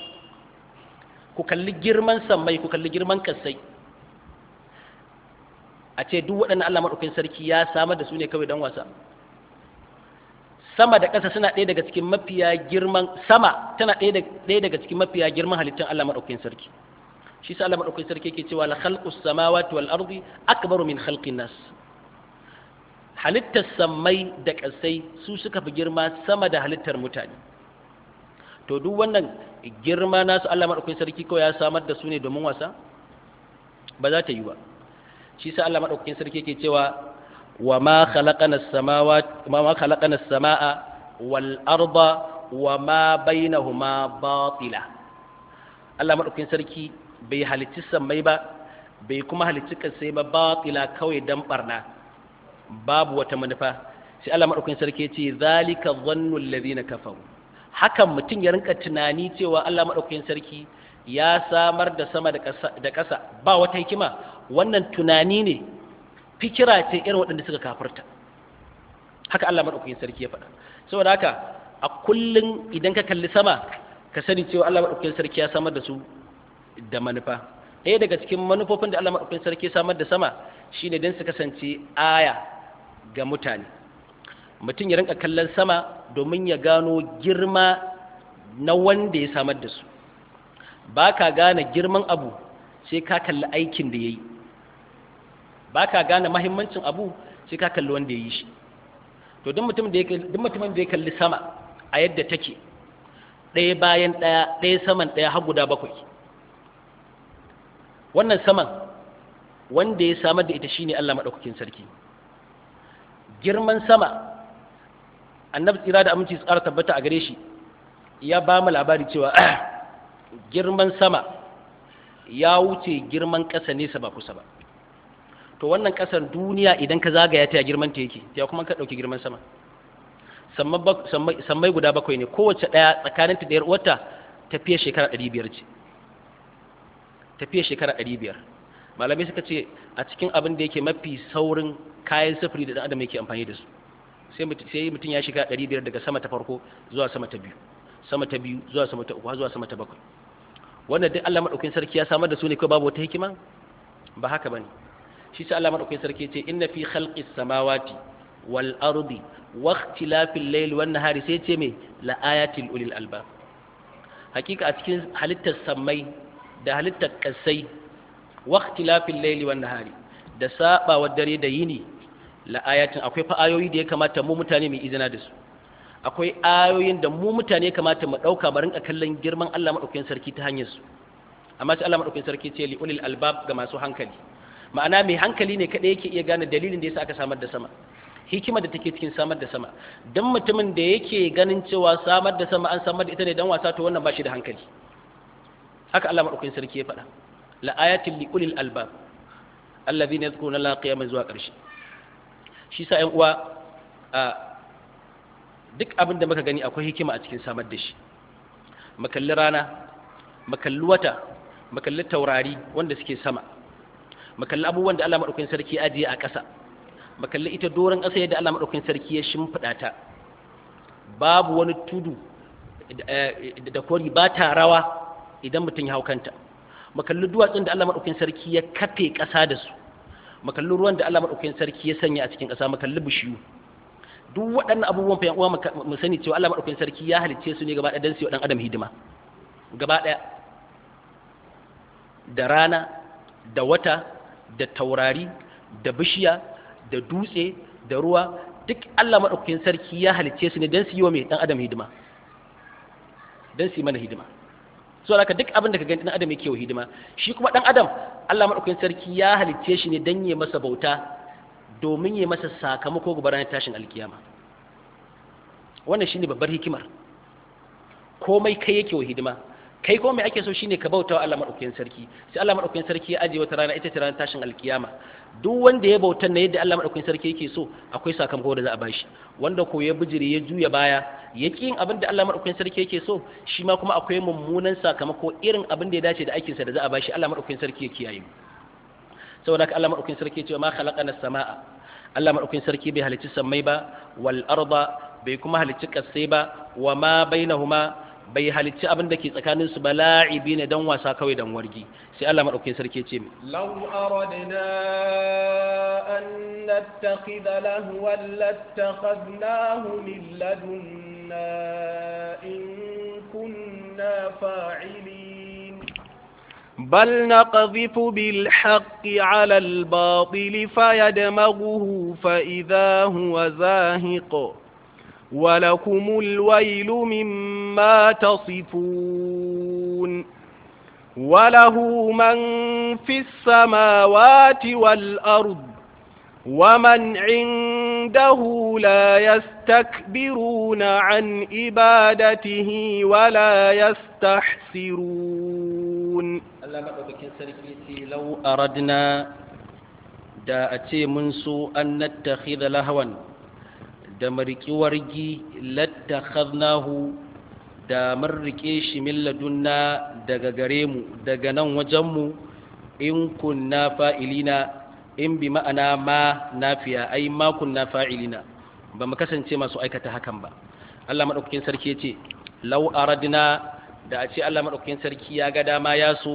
ku kalli girman sammai ku kalli girman ƙasai a ce duk waɗannan Allah madaukakin sarki ya samar da su ne kawai dan wasa sama da ƙasa suna ɗaya daga cikin mafiya girman sama tana ɗaya daga cikin mafiya girman halittun Allah madaukakin sarki shi sa Allah madaukakin sarki yake cewa la khalqus samawati wal ardi akbaru min khalqin nas halittar sammai da ƙasai su suka fi girma sama da halittar mutane to duk wannan girma nasu Allah madaukakin sarki kawai ya samar da su ne domin wasa ba za ta yi ba shi sa Allah madaukakin sarki yake cewa wa ma khalaqana as-samawati ma ma khalaqana as-samaa wal arda wa ma bainahuma batila Allah madaukakin sarki bai halicci sammai ba bai kuma halicci kasai ba batila kawai dan barna babu wata manufa sai Allah madaukakin sarki ce zalika dhannu alladhina kafaru hakan mutum ya rinka tunani cewa Allah madaukakin sarki ya samar da sama da ƙasa ba wata hikima wannan tunani ne fikira ce irin waɗanda suka kafirta haka Allah madaukakin sarki ya faɗa saboda haka a kullun idan ka kalli sama ka sani cewa Allah madaukakin sarki ya samar da su da manufa ɗaya daga cikin manufofin da Allah madaukakin sarki ya samar da sama shine don su kasance aya ga mutane mutum ya rinka kallon sama domin ya gano girma na wanda ya samar da su ba ka gane girman abu sai ka kalli aikin da ya yi ba ka gane mahimmancin abu sai ka kalli wanda ya yi shi to duk mutumin da ya kalli sama a yadda take ɗaya bayan ɗaya ɗaya saman ɗaya har guda bakwai wannan saman wanda ya samar da ita shine Allah maɗaukakin sarki girman sama annabi tsira da aminci tsara tabbata a gare shi ya ba mu labari cewa girman sama ya wuce girman ƙasa nesa ba kusa ba to wannan ƙasar duniya idan ka zagaya ta girman ta yake ya kuma ka ɗauki girman sama sammai guda bakwai ne kowace ɗaya tsakaninta da wata tafiya shekara ɗari biyar ce tafiya shekara ɗari biyar malamai suka ce a cikin abin da yake mafi saurin kayan sufuri da ɗan adam yake amfani da su sai mutum ya shiga ɗari biyar daga sama ta farko zuwa sama ta biyu sama ta biyu zuwa sama ta uku zuwa sama ta bakwai wannan duk Allah madaukakin sarki ya samar da su ne ko babu wata hikima ba haka bane shi sai Allah madaukakin sarki ce inna fi khalqis samawati wal ardi wa ikhtilafil layli wan nahari sai ce me la ayatil ulil albab hakika a cikin halittar sammai da halittar kasai wa ikhtilafil layli wan nahari da sabawa dare da yini la ayatin akwai fa ayoyi da ya kamata mu mutane mu izina da su akwai ayoyin da mu mutane kamata mu ɗauka mu rinka kallon girman Allah maɗaukakin sarki ta hanyar su amma sai Allah maɗaukakin sarki ce li ulil albab ga masu hankali ma'ana mai hankali ne kaɗai yake iya gane dalilin da yasa aka samar da sama hikima da take cikin samar da sama dan mutumin da yake ganin cewa samar da sama an samar da ita ne dan wasa to wannan ba shi da hankali haka Allah maɗaukakin sarki ya faɗa la ayatin li ulil albab alladhina yadhkuruna Allah qiyaman zuwa ƙarshe shi sa ƴan uwa duk abin da muka gani akwai hikima a cikin samar da shi makalli rana makalli wata makalli taurari wanda suke sama makalli abubuwan da Allah maɗaukakin sarki ajiye a ƙasa makalli ita doron ƙasa yadda Allah maɗaukakin sarki ya shimfiɗa ta babu wani tudu da kori ba ta rawa idan mutum ya hau kanta makalli duwatsun da Allah maɗaukakin sarki ya kafe ƙasa da su makalli ruwan da Allah maɗaukakin sarki ya sanya a cikin ƙasa makalli bishiyu duk waɗannan abubuwan fa uwa mu sani cewa Allah maɗaukakin sarki ya halicce su ne gaba ɗaya don su yi ɗan adam hidima gaba ɗaya da rana da wata da taurari da bishiya da dutse da ruwa duk Allah maɗaukakin sarki ya halicce su ne don su yi wa mai ɗan adam hidima don su yi mana hidima so haka duk abin da ka gani ɗan adam yake wa hidima shi kuma ɗan adam Allah maɗaukakin sarki ya halicce shi ne don ya masa bauta domin ya masa sakamako ga ranar tashin alkiyama wannan shine babbar hikimar komai kai yake wa hidima kai ko mai ake so shine ka bauta wa Allah madaukakin sarki sai Allah madaukakin sarki ya aje wata rana ita ce ranar tashin alkiyama duk wanda ya bauta na yadda Allah madaukakin sarki yake so akwai sakamako da za a bashi wanda ko ya bijire ya juya baya ya ki yin abin da Allah madaukakin sarki yake so shi ma kuma akwai mummunan sakamako irin abin da ya dace da aikinsa da za a bashi Allah madaukakin sarki ya kiyaye mu saboda haka Allah madaukakin sarki ya ce ma khalaqana samaa Allah madaukakin sarki bai halicci sammai ba wal arda bai kuma halicci kasai ba wa ma bainahuma bai halicci abin da ke tsakanin su ba la'ibi ne dan wasa kawai dan wargi sai Allah madaukakin sarki ya ce mi law aradna an nattakhidha lahwan lattakhadnahu min ladunna in kunna fa'ilin بل نقذف بالحق على الباطل فيدمغه فإذا هو زاهق ولكم الويل مما تصفون وله من في السماوات والأرض ومن عنده لا يستكبرون عن عبادته ولا يستحسرون Allah maɗaukakin sarki ce lau aradna da a ce mun so an nattakhidha lahawan da mariki wargi lattakhadnahu da mun rike shi min ladunna daga gare mu daga nan wajen mu in kunna fa'ilina in bi ma'ana ma nafiya ai ma kunna fa'ilina ba mu kasance masu aikata hakan ba Allah maɗaukakin sarki ya ce lau aradna da a ce Allah maɗaukakin sarki ya ga dama ya so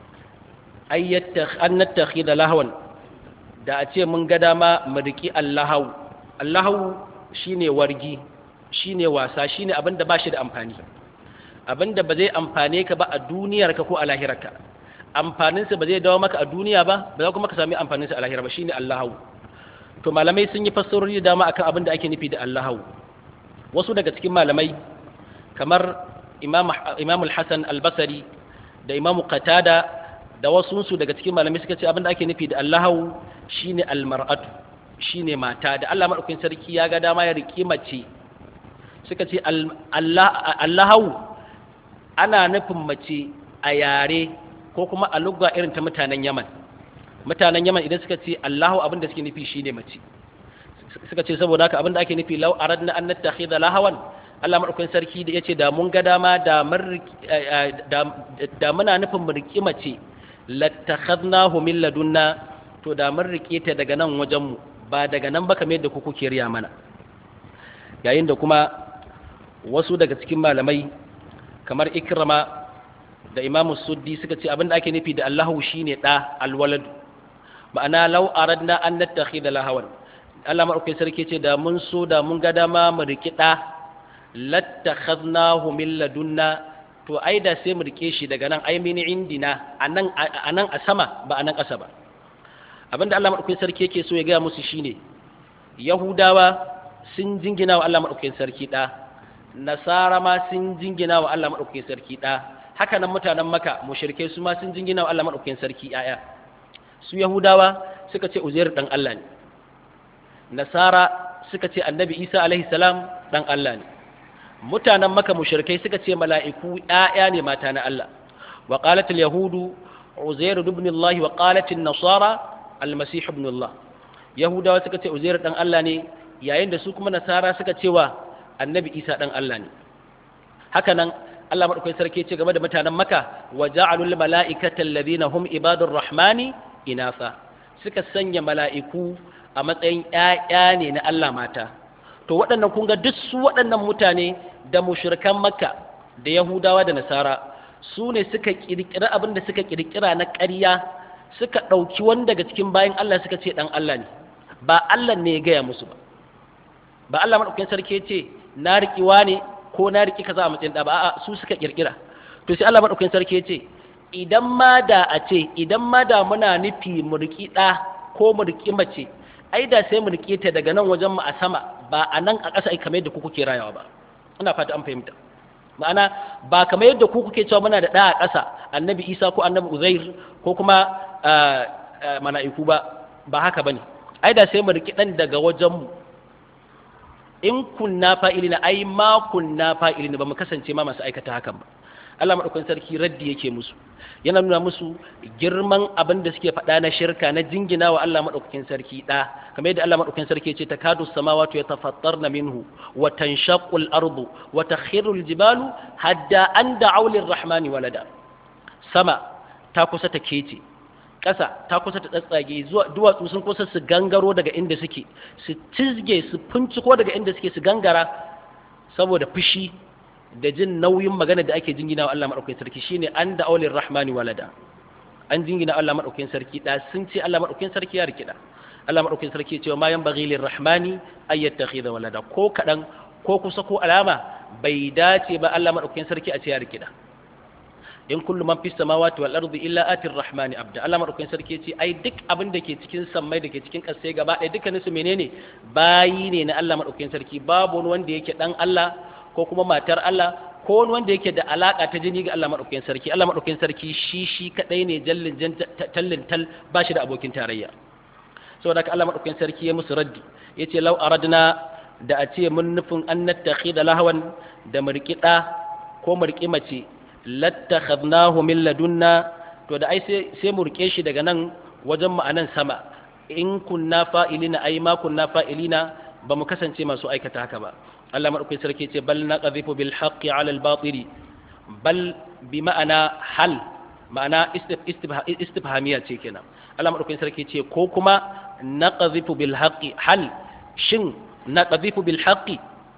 an nattakhi da lahawan da a ce mun ga dama mu riki allahau allahau shine wargi shine wasa shine abin da ba shi da amfani abin da ba zai amfane ka ba a duniyarka ko a lahirarka amfaninsa ba zai dawo maka a duniya ba ba za kuma ka sami amfaninsa a lahira ba shine allahau to malamai sun yi fassarori da dama akan abin da ake nufi da allahau wasu daga cikin malamai kamar imam al-hasan al-basri da imam qatada da wasunsu daga cikin malamai suka ce abin da ake nufi da allahu shine almar'atu shine mata da Allah madaukakin sarki ya ga dama ya riki mace suka ce allahu ana nufin mace a yare ko kuma a lugga irin ta mutanen yaman mutanen yaman idan suka ce allahu abin da suke nufi shine mace suka ce saboda haka abin da ake nufi lau aradna an nattakhidha lahawan Allah madaukakin sarki da yace da mun ga dama da da muna nufin mu riki mace lattakhadnahu min ladunna to da mun rike ta daga nan wajen mu ba daga nan ba kamar yadda ku kuke riya mana yayin da kuma wasu daga cikin malamai kamar ikrama da imam suddi suka ce abinda ake nufi da Allahu shine da alwalad ma'ana law aradna an nattakhidha lahawan Allah madaukakin sarki ce da mun so da mun ga dama mu riki da lattakhadnahu min ladunna to ai da sai mu rike shi daga nan ai mini indina anan anan a sama ba anan ƙasa ba abinda Allah madaukakin sarki yake so ya ga musu shine yahudawa sun jingina wa Allah madaukakin sarki da nasara ma sun jingina wa Allah madaukakin sarki da haka nan mutanen maka mushrikai su ma sun jingina wa Allah madaukakin sarki yaya su yahudawa suka ce uzair dan Allah ne nasara suka ce annabi isa alaihi salam dan Allah ne mutanen maka mushrikai suka ce mala'iku yaya ne mata na Allah wa qalat al yahudu uzair ibn Allah wa qalat an nasara al masih ibn Allah yahudawa suka ce uzair dan Allah ne yayin da su kuma nasara suka ce wa annabi isa dan Allah ne haka nan Allah madaukakin sarki ce game da mutanen maka wa ja'alul mala'ikata alladhina hum ibadur rahmani inasa suka sanya mala'iku a matsayin ‘ya'ya ne na Allah mata. To waɗannan kun ga duk su waɗannan mutane da mushrikan Makka da Yahudawa da Nasara su ne suka ƙirƙira abin da suka ƙirƙira na ƙarya suka ɗauki wani daga cikin bayan Allah suka ce ɗan Allah ne, ba Allah ne ya gaya musu ba. Ba Allah maɗaukakin sarki ya ce, na riƙiwa ne ko na riƙi kaza a matsayin ɗa ba, a'a su suka ƙirƙira. To sai Allah maɗaukakin sarki ya ce, idan ma da a ce, idan ma da muna nufi mu riƙi ɗa ko mu riƙi mace, ai da sai mu rike ta daga nan wajen mu a sama ba a nan a ƙasa kamar yadda ku kuke rayawa ba ina fata an fahimta ma'ana ba kamar yadda ku kuke cewa muna da ɗa a ƙasa annabi isa ko annabi uzair ko kuma mala'iku ba ba haka bane ai da sai mu rike ɗan daga wajen mu in kunna fa'ilina ai ma kunna fa'ilina ba mu kasance ma masu aikata hakan ba Allah maɗaukakin sarki raddi yake musu yana nuna musu girman abin da suke faɗa na shirka na jingina wa Allah maɗaukakin sarki ɗa kamar yadda Allah maɗaukakin sarki ce takadu samawati ya tafattarna minhu wa tanshaqqu al-ardu wa takhiru al-jibalu hadda an da'u lir-rahmani walada sama ta kusa ta kece ƙasa ta kusa ta tsatsage zuwa duwatsu sun kusa su gangaro daga inda suke su cizge su finciko daga inda suke su gangara saboda fushi da jin nauyin magana da ake jingina wa Allah maɗaukakin sarki shine an da aulin rahmani walada an jingina Allah maɗaukakin sarki da sun ce Allah maɗaukakin sarki ya rikida Allah maɗaukakin sarki cewa ma yan baghi rahmani ay yattakhidha walada ko kadan ko kusa ko alama bai dace ba Allah maɗaukakin sarki a ce ya rikida in kullu man fis samawati wal ardi illa atir rahmani abda Allah maɗaukakin sarki ce ai duk abin da ke cikin sammai da ke cikin ƙasai gaba ɗaya dukkanin su menene bayi ne na Allah maɗaukakin sarki babu wani wanda yake dan Allah ko kuma matar Allah ko wani wanda yake da alaka ta jini ga Allah madaukakin sarki Allah madaukakin sarki shi shi kadai ne jallin tallin tal ba shi da abokin tarayya saboda haka Allah madaukakin sarki ya musu raddi yace law aradna da a ce mun nufin an nattakhida lahwan da murkida ko murki mace lattakhadnahu min ladunna to da ai sai sai mu rike shi daga nan wajen mu anan sama in kunna fa'ilina ai ma kunna fa'ilina ba mu kasance masu aikata haka ba Allah maɗaukai sarki ce bal na ƙazifu bil haƙƙi alal batiri bal bi ma'ana hal ma'ana istifhamiya ce kenan Allah maɗaukai sarki ce ko kuma na ƙazifu bil haƙƙi hal shin na ƙazifu bil haƙƙi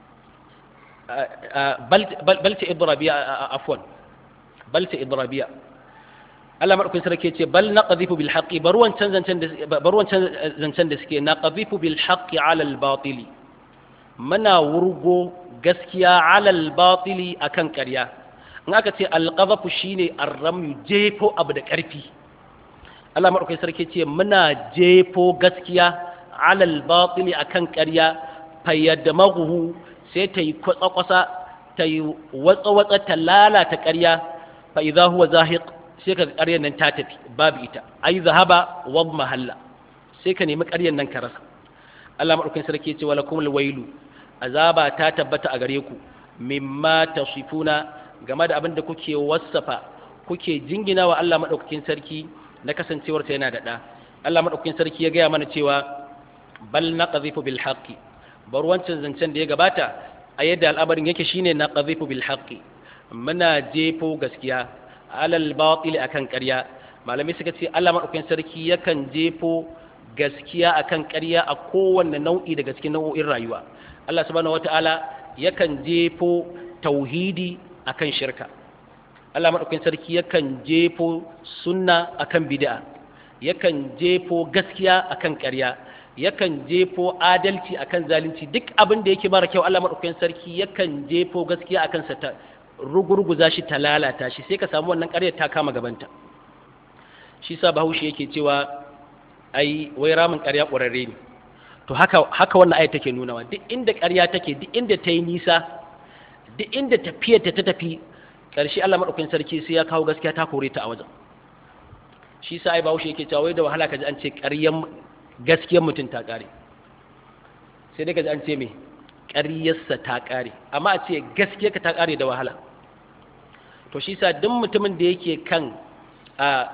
bal ta idrabiya afwan bal ta idrabiya Allah maɗaukai sarki ce bal na ƙazifu bil haƙƙi bar wancan zancen da suke na ƙazifu bil haƙƙi alal batili muna wurgo gaskiya alal batili akan ƙarya in aka ce alqazafu shine arramu jefo abu da ƙarfi Allah madaukakin sarki ce muna jefo gaskiya alal batili akan ƙarya fayyadamahu sai ta yi kwatsa-kwasa ta yi watsa-watsa ta lalata ƙarya fa idza huwa zahiq sai ka ƙaryar nan ta tafi babu ita ai zahaba wa mahalla sai ka nemi ƙaryar nan ka rasa Allah madaukakin sarki ce wala kumul wailu azaba ta tabbata a gare ku mimma tasifuna game da abin da kuke wasafa kuke jingina wa Allah madaukakin sarki na kasancewar ta yana da da Allah madaukakin sarki ya gaya mana cewa bal naqdhifu bil haqqi bar wancan zancen da ya gabata a yadda al'amarin yake shine naqdhifu bil haqqi muna jefo gaskiya alal batil akan ƙarya malamai suka ce Allah madaukakin sarki yakan jefo gaskiya akan ƙarya a kowanne nau'i daga cikin nau'o'in rayuwa Allah subhanahu wata'ala yakan jefo tauhidi akan shirka Allah madaukakin sarki yakan jefo sunna akan bid'a yakan jefo gaskiya akan ƙarya yakan jefo adalci akan zalunci duk abin da yake mara kyau Allah madaukakin sarki yakan jefo gaskiya akan sa ta rugurguza shi ta lalata shi sai ka samu wannan ƙaryar ta kama gabanta shi sa bahaushe yake cewa ai wai ramin ƙarya ƙwararre ne to haka haka wannan ayat take nunawa duk inda ƙarya take duk inda ta yi nisa duk inda tafiyar ta ta tafi ƙarshe Allah madaukakin sarki sai ya kawo gaskiya ta kore ta a wajen shi sa ai bahaushe yake cewa wai da wahala kaji an ce ƙaryan gaskiyar mutum ta ƙare sai dai kaji an ce me ƙaryarsa ta ƙare amma a ce gaskiyarka ta ƙare da wahala to shi sa duk mutumin da yake kan a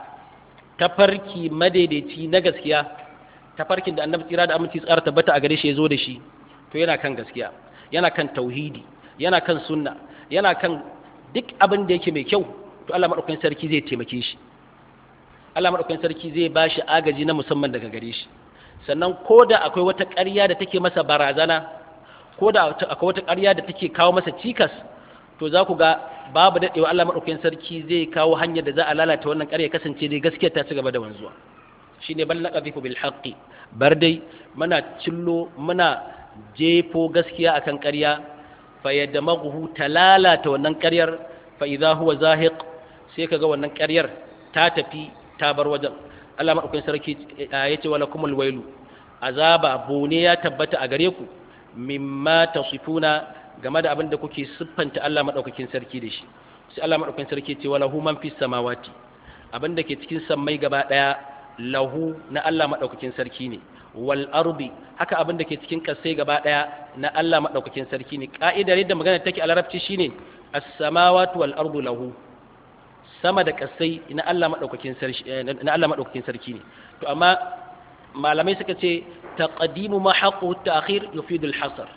tafarki madaidaici na gaskiya tafarkin da annabi tsira da aminci tsara tabbata a gare shi ya zo da shi to yana kan gaskiya yana kan tauhidi yana kan sunna yana kan duk abin da yake mai kyau to Allah madaukakin sarki zai taimake shi Allah madaukakin sarki zai ba shi agaji na musamman daga gare shi sannan ko da akwai wata ƙarya da take masa barazana ko da akwai wata ƙarya da take kawo masa cikas to za ku ga babu daɗewa Allah maɗaukakin sarki zai kawo hanyar da za a lalata wannan ƙarya kasance dai gaskiyar ta ci gaba da wanzuwa shine bal naqdhifu bil haqqi bar dai muna cillo muna jefo gaskiya akan ƙarya fa yadmaghu talalata wannan ƙaryar fa idza huwa zahiq sai kaga wannan ƙaryar ta tafi ta bar wajen Allah maɗaukakin sarki yace wala kumul wailu azaba bone ya tabbata a gare ku mimma tasifuna game da abin da kuke siffanta Allah maɗaukakin sarki da shi sai Allah maɗaukakin sarki ce wala hu man fis samawati abin da ke cikin sammai gaba ɗaya lahu na Allah maɗaukakin sarki ne wal ardi haka abin da ke cikin kasai gaba ɗaya na Allah maɗaukakin sarki ne ka'idar yadda magana take a larabci shine as-samawati wal ardu lahu sama da kasai na Allah maɗaukakin sarki na Allah maɗaukakin sarki ne to amma malamai suka ce taqdimu ma haqqu ta'khir yufidu al-hasr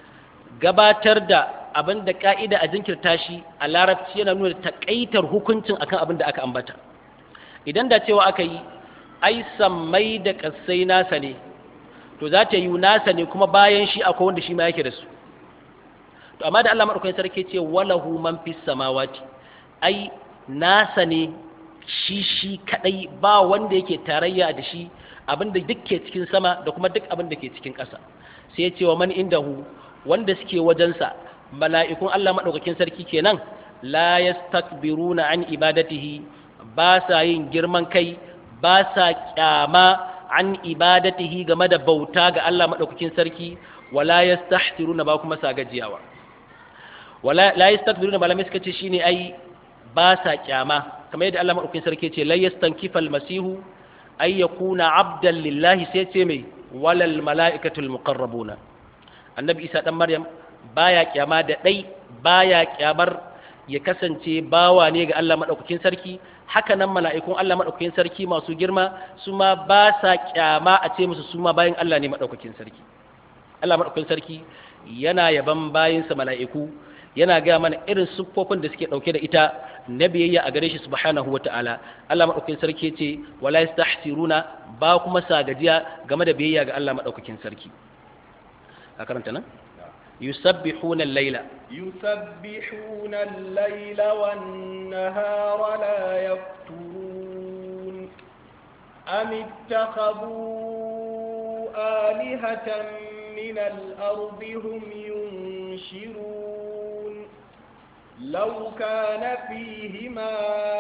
gabatar da abin da ka'ida a jinkirta shi a larabci yana nuna takaitar hukuncin akan abin da aka ambata idan da cewa aka yi ai sammai da kasai nasa ne to za ta yi nasa ne kuma bayan shi akwai wanda shi ma yake da su to amma da Allah madaukakin sarki ce walahu man fis samawati ai nasa ne shi shi kadai ba wanda yake tarayya da shi abin da duk ke cikin sama da kuma duk abin da ke cikin ƙasa sai ya ce wa man indahu wanda suke wajensa mala'ikun Allah maɗaukakin sarki kenan la yastakbiruna an ibadatihi ba sa yin girman kai ba sa kyama an ibadatihi game da bauta ga Allah maɗaukakin sarki wala yastahsiruna ba kuma sa gajiyawa wala la yastakbiruna malamai suka ce shine ai ba sa kyama kamar yadda Allah maɗaukakin sarki ce la yastankifal masihu ay yakuna abdan lillahi sai ce mai walal mala'ikatul muqarrabuna annabi isa dan maryam baya kyama da dai baya kyamar ya kasance bawa ne ga Allah madaukakin sarki haka nan mala'ikun Allah madaukakin sarki masu girma su ma ba sa kyama a ce musu su ma bayan Allah ne madaukakin sarki Allah madaukakin sarki yana yaban bayinsa mala'iku yana ga mana irin siffofin da suke dauke da ita na biyayya a gare shi subhanahu wata'ala Allah madaukakin sarki ce wala yastahsiruna ba kuma sa gajiya game da biyayya ga Allah madaukakin sarki a karanta nan yusabbihuna al-laila يسبحون الليل والنهار لا يفترون أم اتخذوا آلهة من الأرض هم ينشرون لو كان فيهما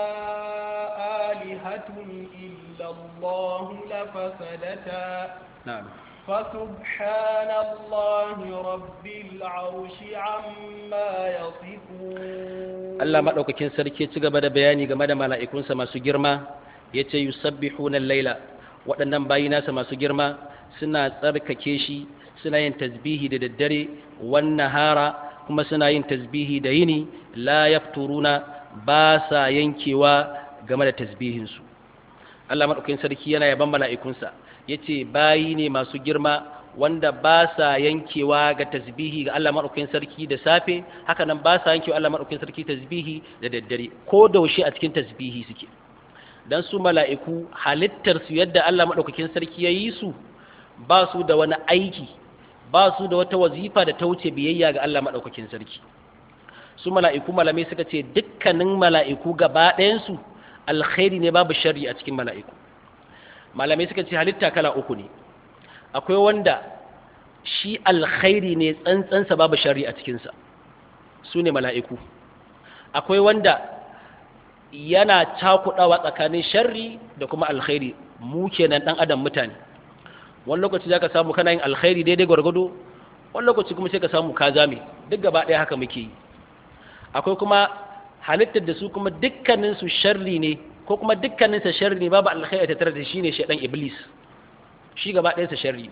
آلهة إلا الله لفسدتا na'am فسبحان الله رب العرش عما يصفون Allah madaukakin sarki ci gaba da bayani game da mala'ikunsa masu girma yace yusabbihuna al-laila waɗannan bayi nasa masu girma suna tsarkake shi suna yin tasbihi da daddare wan nahara kuma suna yin tasbihi da yini la yafturuna ba sa yankewa game da tasbihinsu Allah madaukakin sarki yana yaban mala'ikunsa yace bayi ne masu girma wanda ba sa yankewa ga tasbihi ga Allah madaukakin sarki da safe haka nan ba sa yankewa Allah madaukakin sarki tasbihi da daddare ko daushe a cikin tasbihi suke dan su mala'iku halittar su yadda Allah madaukakin sarki ya yi su ba su da wani aiki ba su da wata wazifa da ta wuce biyayya ga Allah madaukakin sarki su mala'iku malamai suka ce dukkanin mala'iku gaba ɗayan su alkhairi ne babu sharri a cikin mala'iku malamai suka ce halitta kala uku ne akwai wanda shi alkhairi ne tsantsansa babu shari a cikinsa su ne mala'iku akwai wanda yana cakudawa tsakanin sharri da kuma alkhairi mu kenan dan adam mutane wani lokaci za ka samu kana yin alkhairi daidai gwargwado wani lokaci kuma sai ka samu ka zame duk gaba ɗaya haka muke yi akwai kuma halittar da su kuma dukkanin su sharri ne ko kuma dukkanin sa sharri ne babu alkhairi ta tare da shi ne shaydan iblis shi gaba ɗayan sa sharri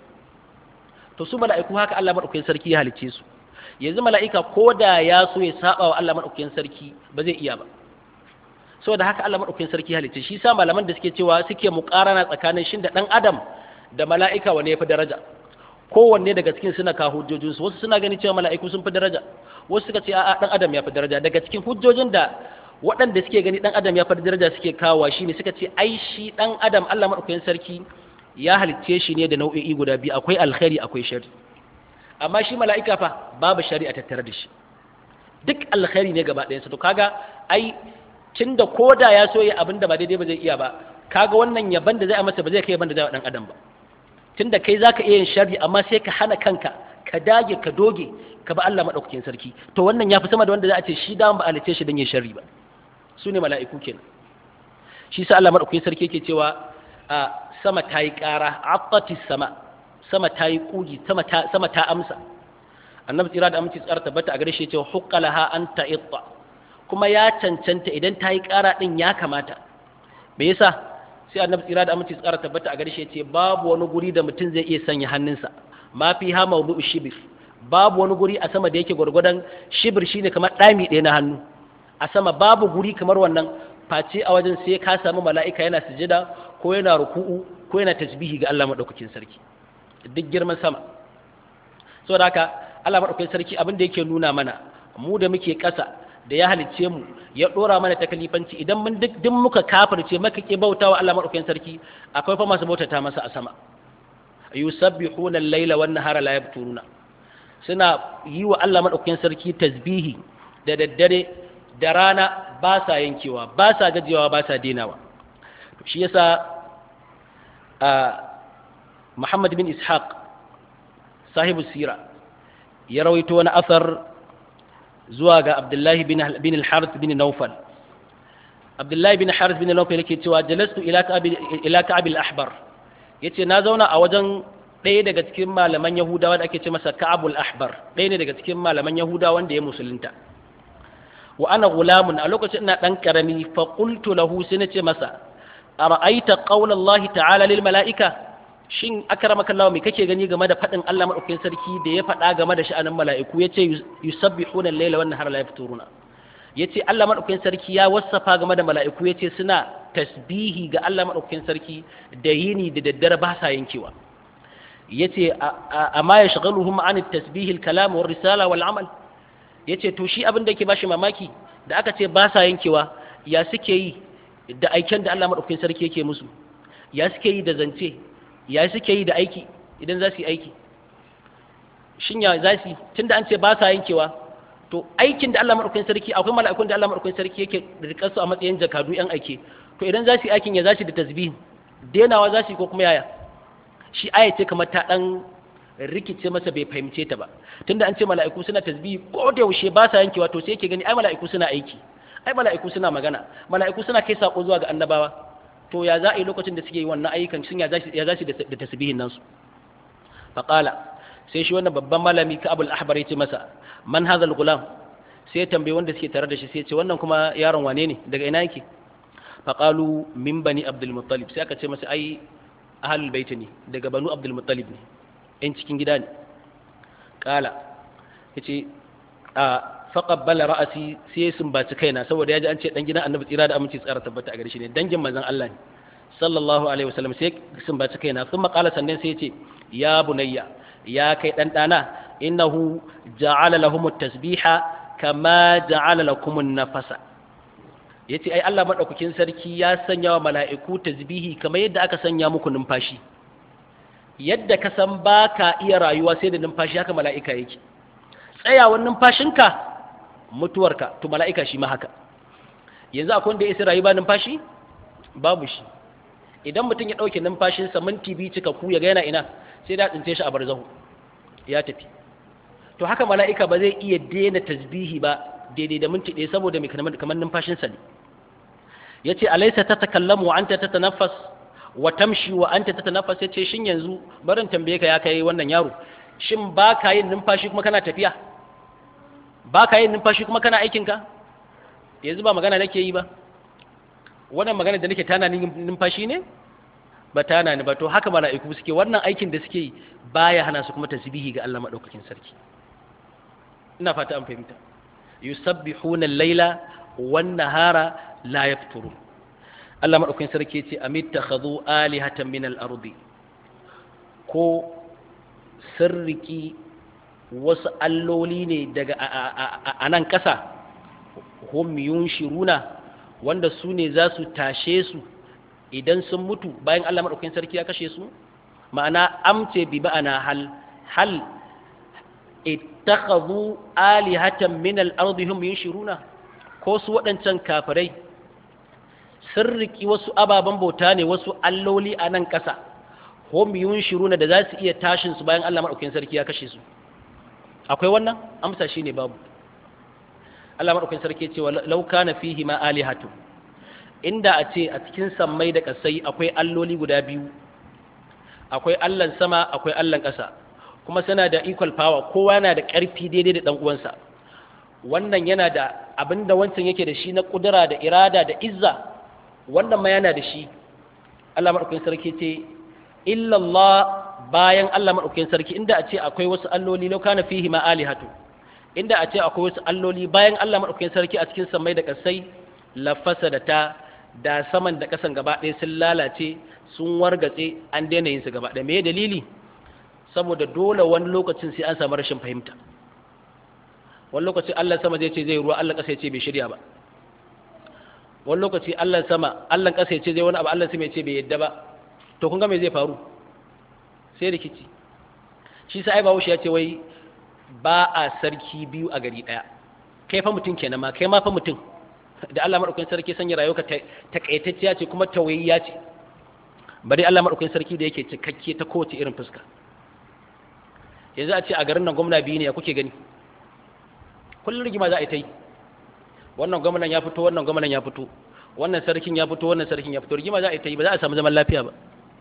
to su mala'iku haka Allah madaukakin sarki ya halicce su yanzu mala'ika ko da ya so ya saba wa Allah madaukakin sarki ba zai iya ba saboda haka Allah madaukakin sarki ya halicce shi sa malaman da suke cewa suke muƙarana tsakanin shin da dan adam da mala'ika wane ya fi daraja kowanne daga cikin suna ka hujjojinsu wasu suna gani cewa mala'iku sun fi daraja wasu suka ce a'a dan adam ya fi daraja daga cikin hujjojin da waɗanda suke gani dan adam ya fi daraja suke kawo shi ne suka ce ai shi dan adam Allah madaukakin sarki ya halicce shi ne da nau'o'i guda biyu akwai alkhairi akwai shari amma shi mala'ika fa babu shari'a tattare da shi duk alkhairi ne gaba ɗayansa to kaga ai tunda koda ya so ya abin da ba daidai ba zai iya ba kaga wannan yaban da zai masa ba zai kai yaban da zai wa dan adam ba tunda kai zaka iya yin sharri amma sai ka hana kanka ka dage ka doge ka ba Allah madaukakin sarki to wannan yafi sama da wanda za a ce shi da ba alice shi dan yin sharri ba su ne mala'iku kenan shi sa Allah madaukakin sarki yake cewa a sama ta yi ƙara attati sama sama ta yi kugi sama ta sama ta amsa annabi tsira da aminci tsara tabbata a gare shi ya ce huqqalaha an ta'itta kuma ya cancanta idan ta yi ƙara din ya kamata me yasa sai annabi tsira da aminci tsara tabbata a gare shi ce babu wani guri da mutum zai iya sanya hannunsa ma fi ha mawdu'u shibir babu wani guri a sama da yake gwargwadon shibir shine kamar ɗami ɗaya na hannu a sama babu guri kamar wannan face a wajen sai ka samu mala'ika yana sujada ko yana ruku'u ko yana tasbihi ga Allah madaukakin sarki duk girman sama saboda haka Allah madaukakin sarki abin da yake nuna mana mu da muke ƙasa da ya halicce mu ya dora mana takalifanci idan mun duk duk muka kafirce maka ke bautawa Allah madaukakin sarki akwai fa masu bautata masa a sama yusabbihuna al-laila wan nahara la yabturuna suna yi wa Allah madaukakin sarki tasbihi da daddare da rana ba sa yankewa ba sa gajiyawa ba sa denawa shi yasa Muhammad bin Ishaq sahibu sira ya rawaito wani asar zuwa ga Abdullahi bin al-Harith bin Nawfal Abdullahi bin Harith bin Nawfal yake cewa jalastu ila Ka'ab al-Ahbar yace na zauna a wajen ɗaya daga cikin malaman Yahudawa da ake ce masa Ka'abul Ahbar ɗaya ne daga cikin malaman Yahudawa wanda ya musulunta wa ana gulamun a lokacin ina dan karami fa qultu lahu sai nace masa ara'aita qawla Allah ta'ala lil mala'ika shin akramaka Allah me kake gani game da fadin Allah madaukakin sarki da ya faɗa game da sha'anin mala'iku yace yusabbihuna al-laila wan nahara la yafturuna yace Allah madaukakin sarki ya wasafa game da mala'iku yace suna tasbihi ga Allah madaukakin sarki da yini da daddare ba sa yankewa yace amma ya shagaluhum an at-tasbih al-kalam war risala wal amal yace to shi abin da yake bashi mamaki da aka ce ba sa yankewa ya suke yi da aiken da Allah madaukakin sarki yake musu ya suke yi da zance ya suke yi da aiki idan za su yi aiki shin ya za su tunda an ce ba sa yankewa to aikin da Allah madaukakin sarki akwai mala'ikun da Allah madaukakin sarki yake rikar su a matsayin jakadu yan aike to idan za su yi aikin ya za su da tasbih denawa za su yi ko kuma yaya shi aya ce kamar ta dan rikice masa bai fahimce ta ba tunda an ce mala'iku suna tasbihi ko da yaushe ba sa yankewa to sai yake gani ai mala'iku suna aiki ai mala'iku suna magana mala'iku suna kai sako zuwa ga annabawa to ya za a yi lokacin da suke yi wannan ayyukan shin ya za su da tasbihin nan su faqala sai shi wannan babban malami ka abul ahbar yace masa man hadha gulam sai ya tambayi wanda suke tare da shi sai ya ce wannan kuma yaron wane ne daga ina yake faqalu min bani abdul muttalib sai aka ce masa ai ahalul baiti ne daga banu abdul muttalib ne yan cikin gida ne kala yace a faqabbala ra'asi sai ya sumbaci kaina saboda ya ji an ce dan gidan annabi tsira da aminci tsara tabbata a gare shi ne dangin manzon Allah ne sallallahu alaihi wasallam sai ya sumbaci kaina sun qala sannan sai ya ce ya bunayya ya kai dan dana innahu ja'ala lahum at-tasbiha kama ja'ala lakum an-nafasa ya ce ai Allah maɗaukakin sarki ya sanya wa mala'iku tasbihi kamar yadda aka sanya muku numfashi yadda ka san ba ka iya rayuwa sai da numfashi haka mala'ika yake tsayawan numfashinka mutuwarka to mala'ika shi ma haka yanzu akwai wanda ya isa rayu ba numfashi babu shi idan mutum ya ɗauke numfashinsa minti biyu cika ku ya ga yana ina sai da tsince shi a barzahu ya tafi to haka mala'ika ba zai iya daina tasbihi ba daidai da minti ɗaya saboda mai kamar numfashinsa ne ya ce alaisa ta takallamu wa anta ta tanaffas wa tamshi wa anta ta tanaffas ya ce shin yanzu barin tambaye ka ya kai wannan yaro shin ba ka yin numfashi kuma kana tafiya ba ka yin numfashi kuma kana aikinka yanzu ba magana nake yi ba wannan magana da nake tana numfashi ne ba tana ni ba to haka mala'iku suke wannan aikin da suke yi baya hana su kuma tasbihi ga Allah madaukakin sarki ina fata an fahimta yusabbihuna al-laila wan nahara la yafturun Allah madaukakin sarki ce amittakhadhu alihatan min al-ardi ko sirriki wasu alloli ne daga a nan ƙasa hum yunshiruna wanda su ne za su tashe su idan sun mutu bayan Allah maɗaukakin sarki ya kashe su ma'ana amce bi ba'ana hal hal ittakhadhu alihatan min al-ardi hum yunshiruna ko su waɗancan kafirai sun riki wasu ababen bauta ne wasu alloli a nan ƙasa hum yunshiruna da za su iya tashin su bayan Allah maɗaukakin sarki ya kashe su akwai wannan amsa shine babu Allah maɗaukakin sarki ce wa law kana fihi ma alihatu inda a ce a cikin sammai da ƙasai akwai alloli guda biyu akwai allan sama akwai allan ƙasa kuma suna da equal power kowa yana da ƙarfi daidai da ɗan uwansa wannan yana da abin da wancan yake da shi na ƙudura da irada da izza wannan ma yana da shi Allah maɗaukakin sarki ce illallah bayan Allah maɗaukakin sarki inda a ce akwai wasu alloli lau kana fihi ma alihatu inda a ce akwai wasu alloli bayan Allah maɗaukakin sarki a cikin sammai da ƙasai lafasa da ta da saman da ƙasan gaba ɗaya sun lalace sun wargatse an daina yin su gaba ɗaya me dalili saboda dole wani lokacin sai an samu rashin fahimta wani lokaci Allah sama zai ce zai ruwa Allah ƙasa ya ce bai shirya ba wani lokaci Allah sama Allah ƙasa ya ce zai wani abu Allah sama ya ce bai yadda ba to kun ga me zai faru sai rikici shi sai bawo shi ya ce wai ba a sarki biyu a gari ɗaya kai fa mutum kenan ma kai ma fa mutum da Allah madaukakin sarki sanya rayuwarka takaitacciya ce kuma tawayyiya ce bari Allah madaukakin sarki da yake cikakke ta kowace irin fuska yanzu a ce a garin nan gwamna biyu ne ya kuke gani kullum rigima za a yi ta yi wannan gwamnan ya fito wannan gwamnan ya fito wannan sarkin ya fito wannan sarkin ya fito rigima za a yi ta yi ba za a samu zaman lafiya ba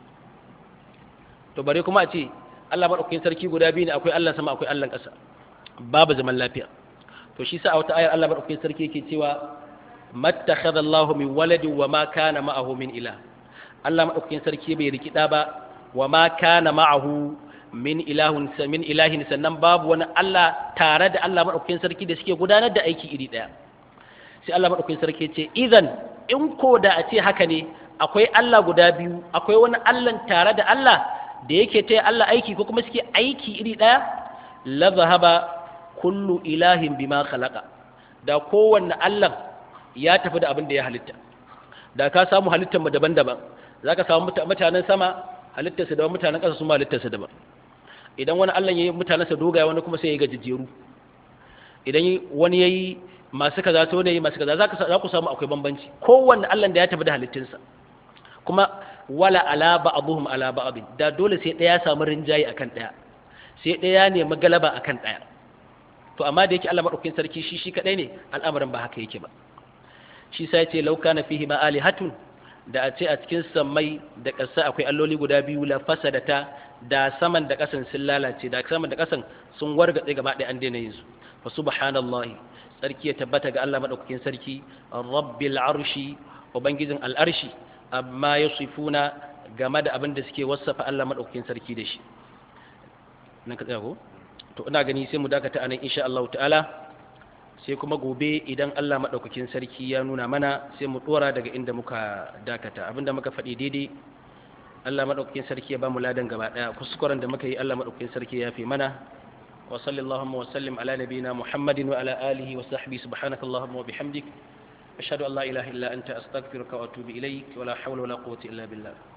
to bare kuma a ce Allah madaukakin sarki guda biyu ne akwai Allah sama akwai Allah ƙasa babu zaman lafiya to shi sa a wata ayar Allah madaukakin sarki yake cewa mattakhadha Allahu min waladin wa ma kana ma'ahu min ilah Allah madaukakin sarki bai riki da ba wa ma kana ma'ahu min ilahun min ilahin sannan babu wani Allah tare da Allah madaukakin sarki da suke gudanar da aiki iri daya sai Allah madaukakin sarki ce idan in ko da a ce haka ne akwai Allah guda biyu akwai wani Allah tare da Allah da yake taya Allah aiki ko kuma suke aiki iri daya la zahaba kullu ilahin bima khalaqa da kowanne Allah ya tafi da abin da ya halitta da ka samu halittar mu daban-daban zaka samu mutanen sama halittarsa daban mutanen ƙasa su ma halittarsa daban idan wani Allah yayi mutanensa dogaya wani kuma sai ya gajejjeru idan wani yayi masu kaza to ne masu kaza zaka za ku samu akwai bambanci kowanne Allah da ya tafi da halittunsa kuma wala ala ba'dhum ala ba'd da dole sai daya samu rinjayi akan daya sai daya ne magalaba akan daya to amma da yake Allah madaukakin sarki shi shi kadai ne al'amarin ba haka yake ba shi sai ce law kana fihi ma alihatun da a ce a cikin sammai da ƙasa akwai alloli guda biyu la fasadata da saman da ƙasan sun lalace da saman da ƙasan sun wargatse gaba ɗaya an daina yin su fa subhanallahi sarki ya tabbata ga Allah madaukakin sarki rabbil arshi ubangijin al'arshi amma yasifuna game da abin da suke wasafa Allah madaukakin sarki da shi nan ka tsaya ko to ina gani sai mu dakata anan insha Allah ta'ala sai kuma gobe idan Allah madaukakin sarki ya nuna mana sai mu dora daga inda muka dakata abinda muka faɗi daidai Allah madaukakin sarki ya ba mu ladan gaba daya kuskuren da muka yi Allah madaukakin sarki ya fi mana wa sallallahu wa sallim ala nabiyina Muhammadin wa ala alihi wa sahbihi subhanakallahumma wa bihamdik ashhadu an la ilaha illa anta astaghfiruka wa atubu ilaik wa la hawla wa la quwwata illa billah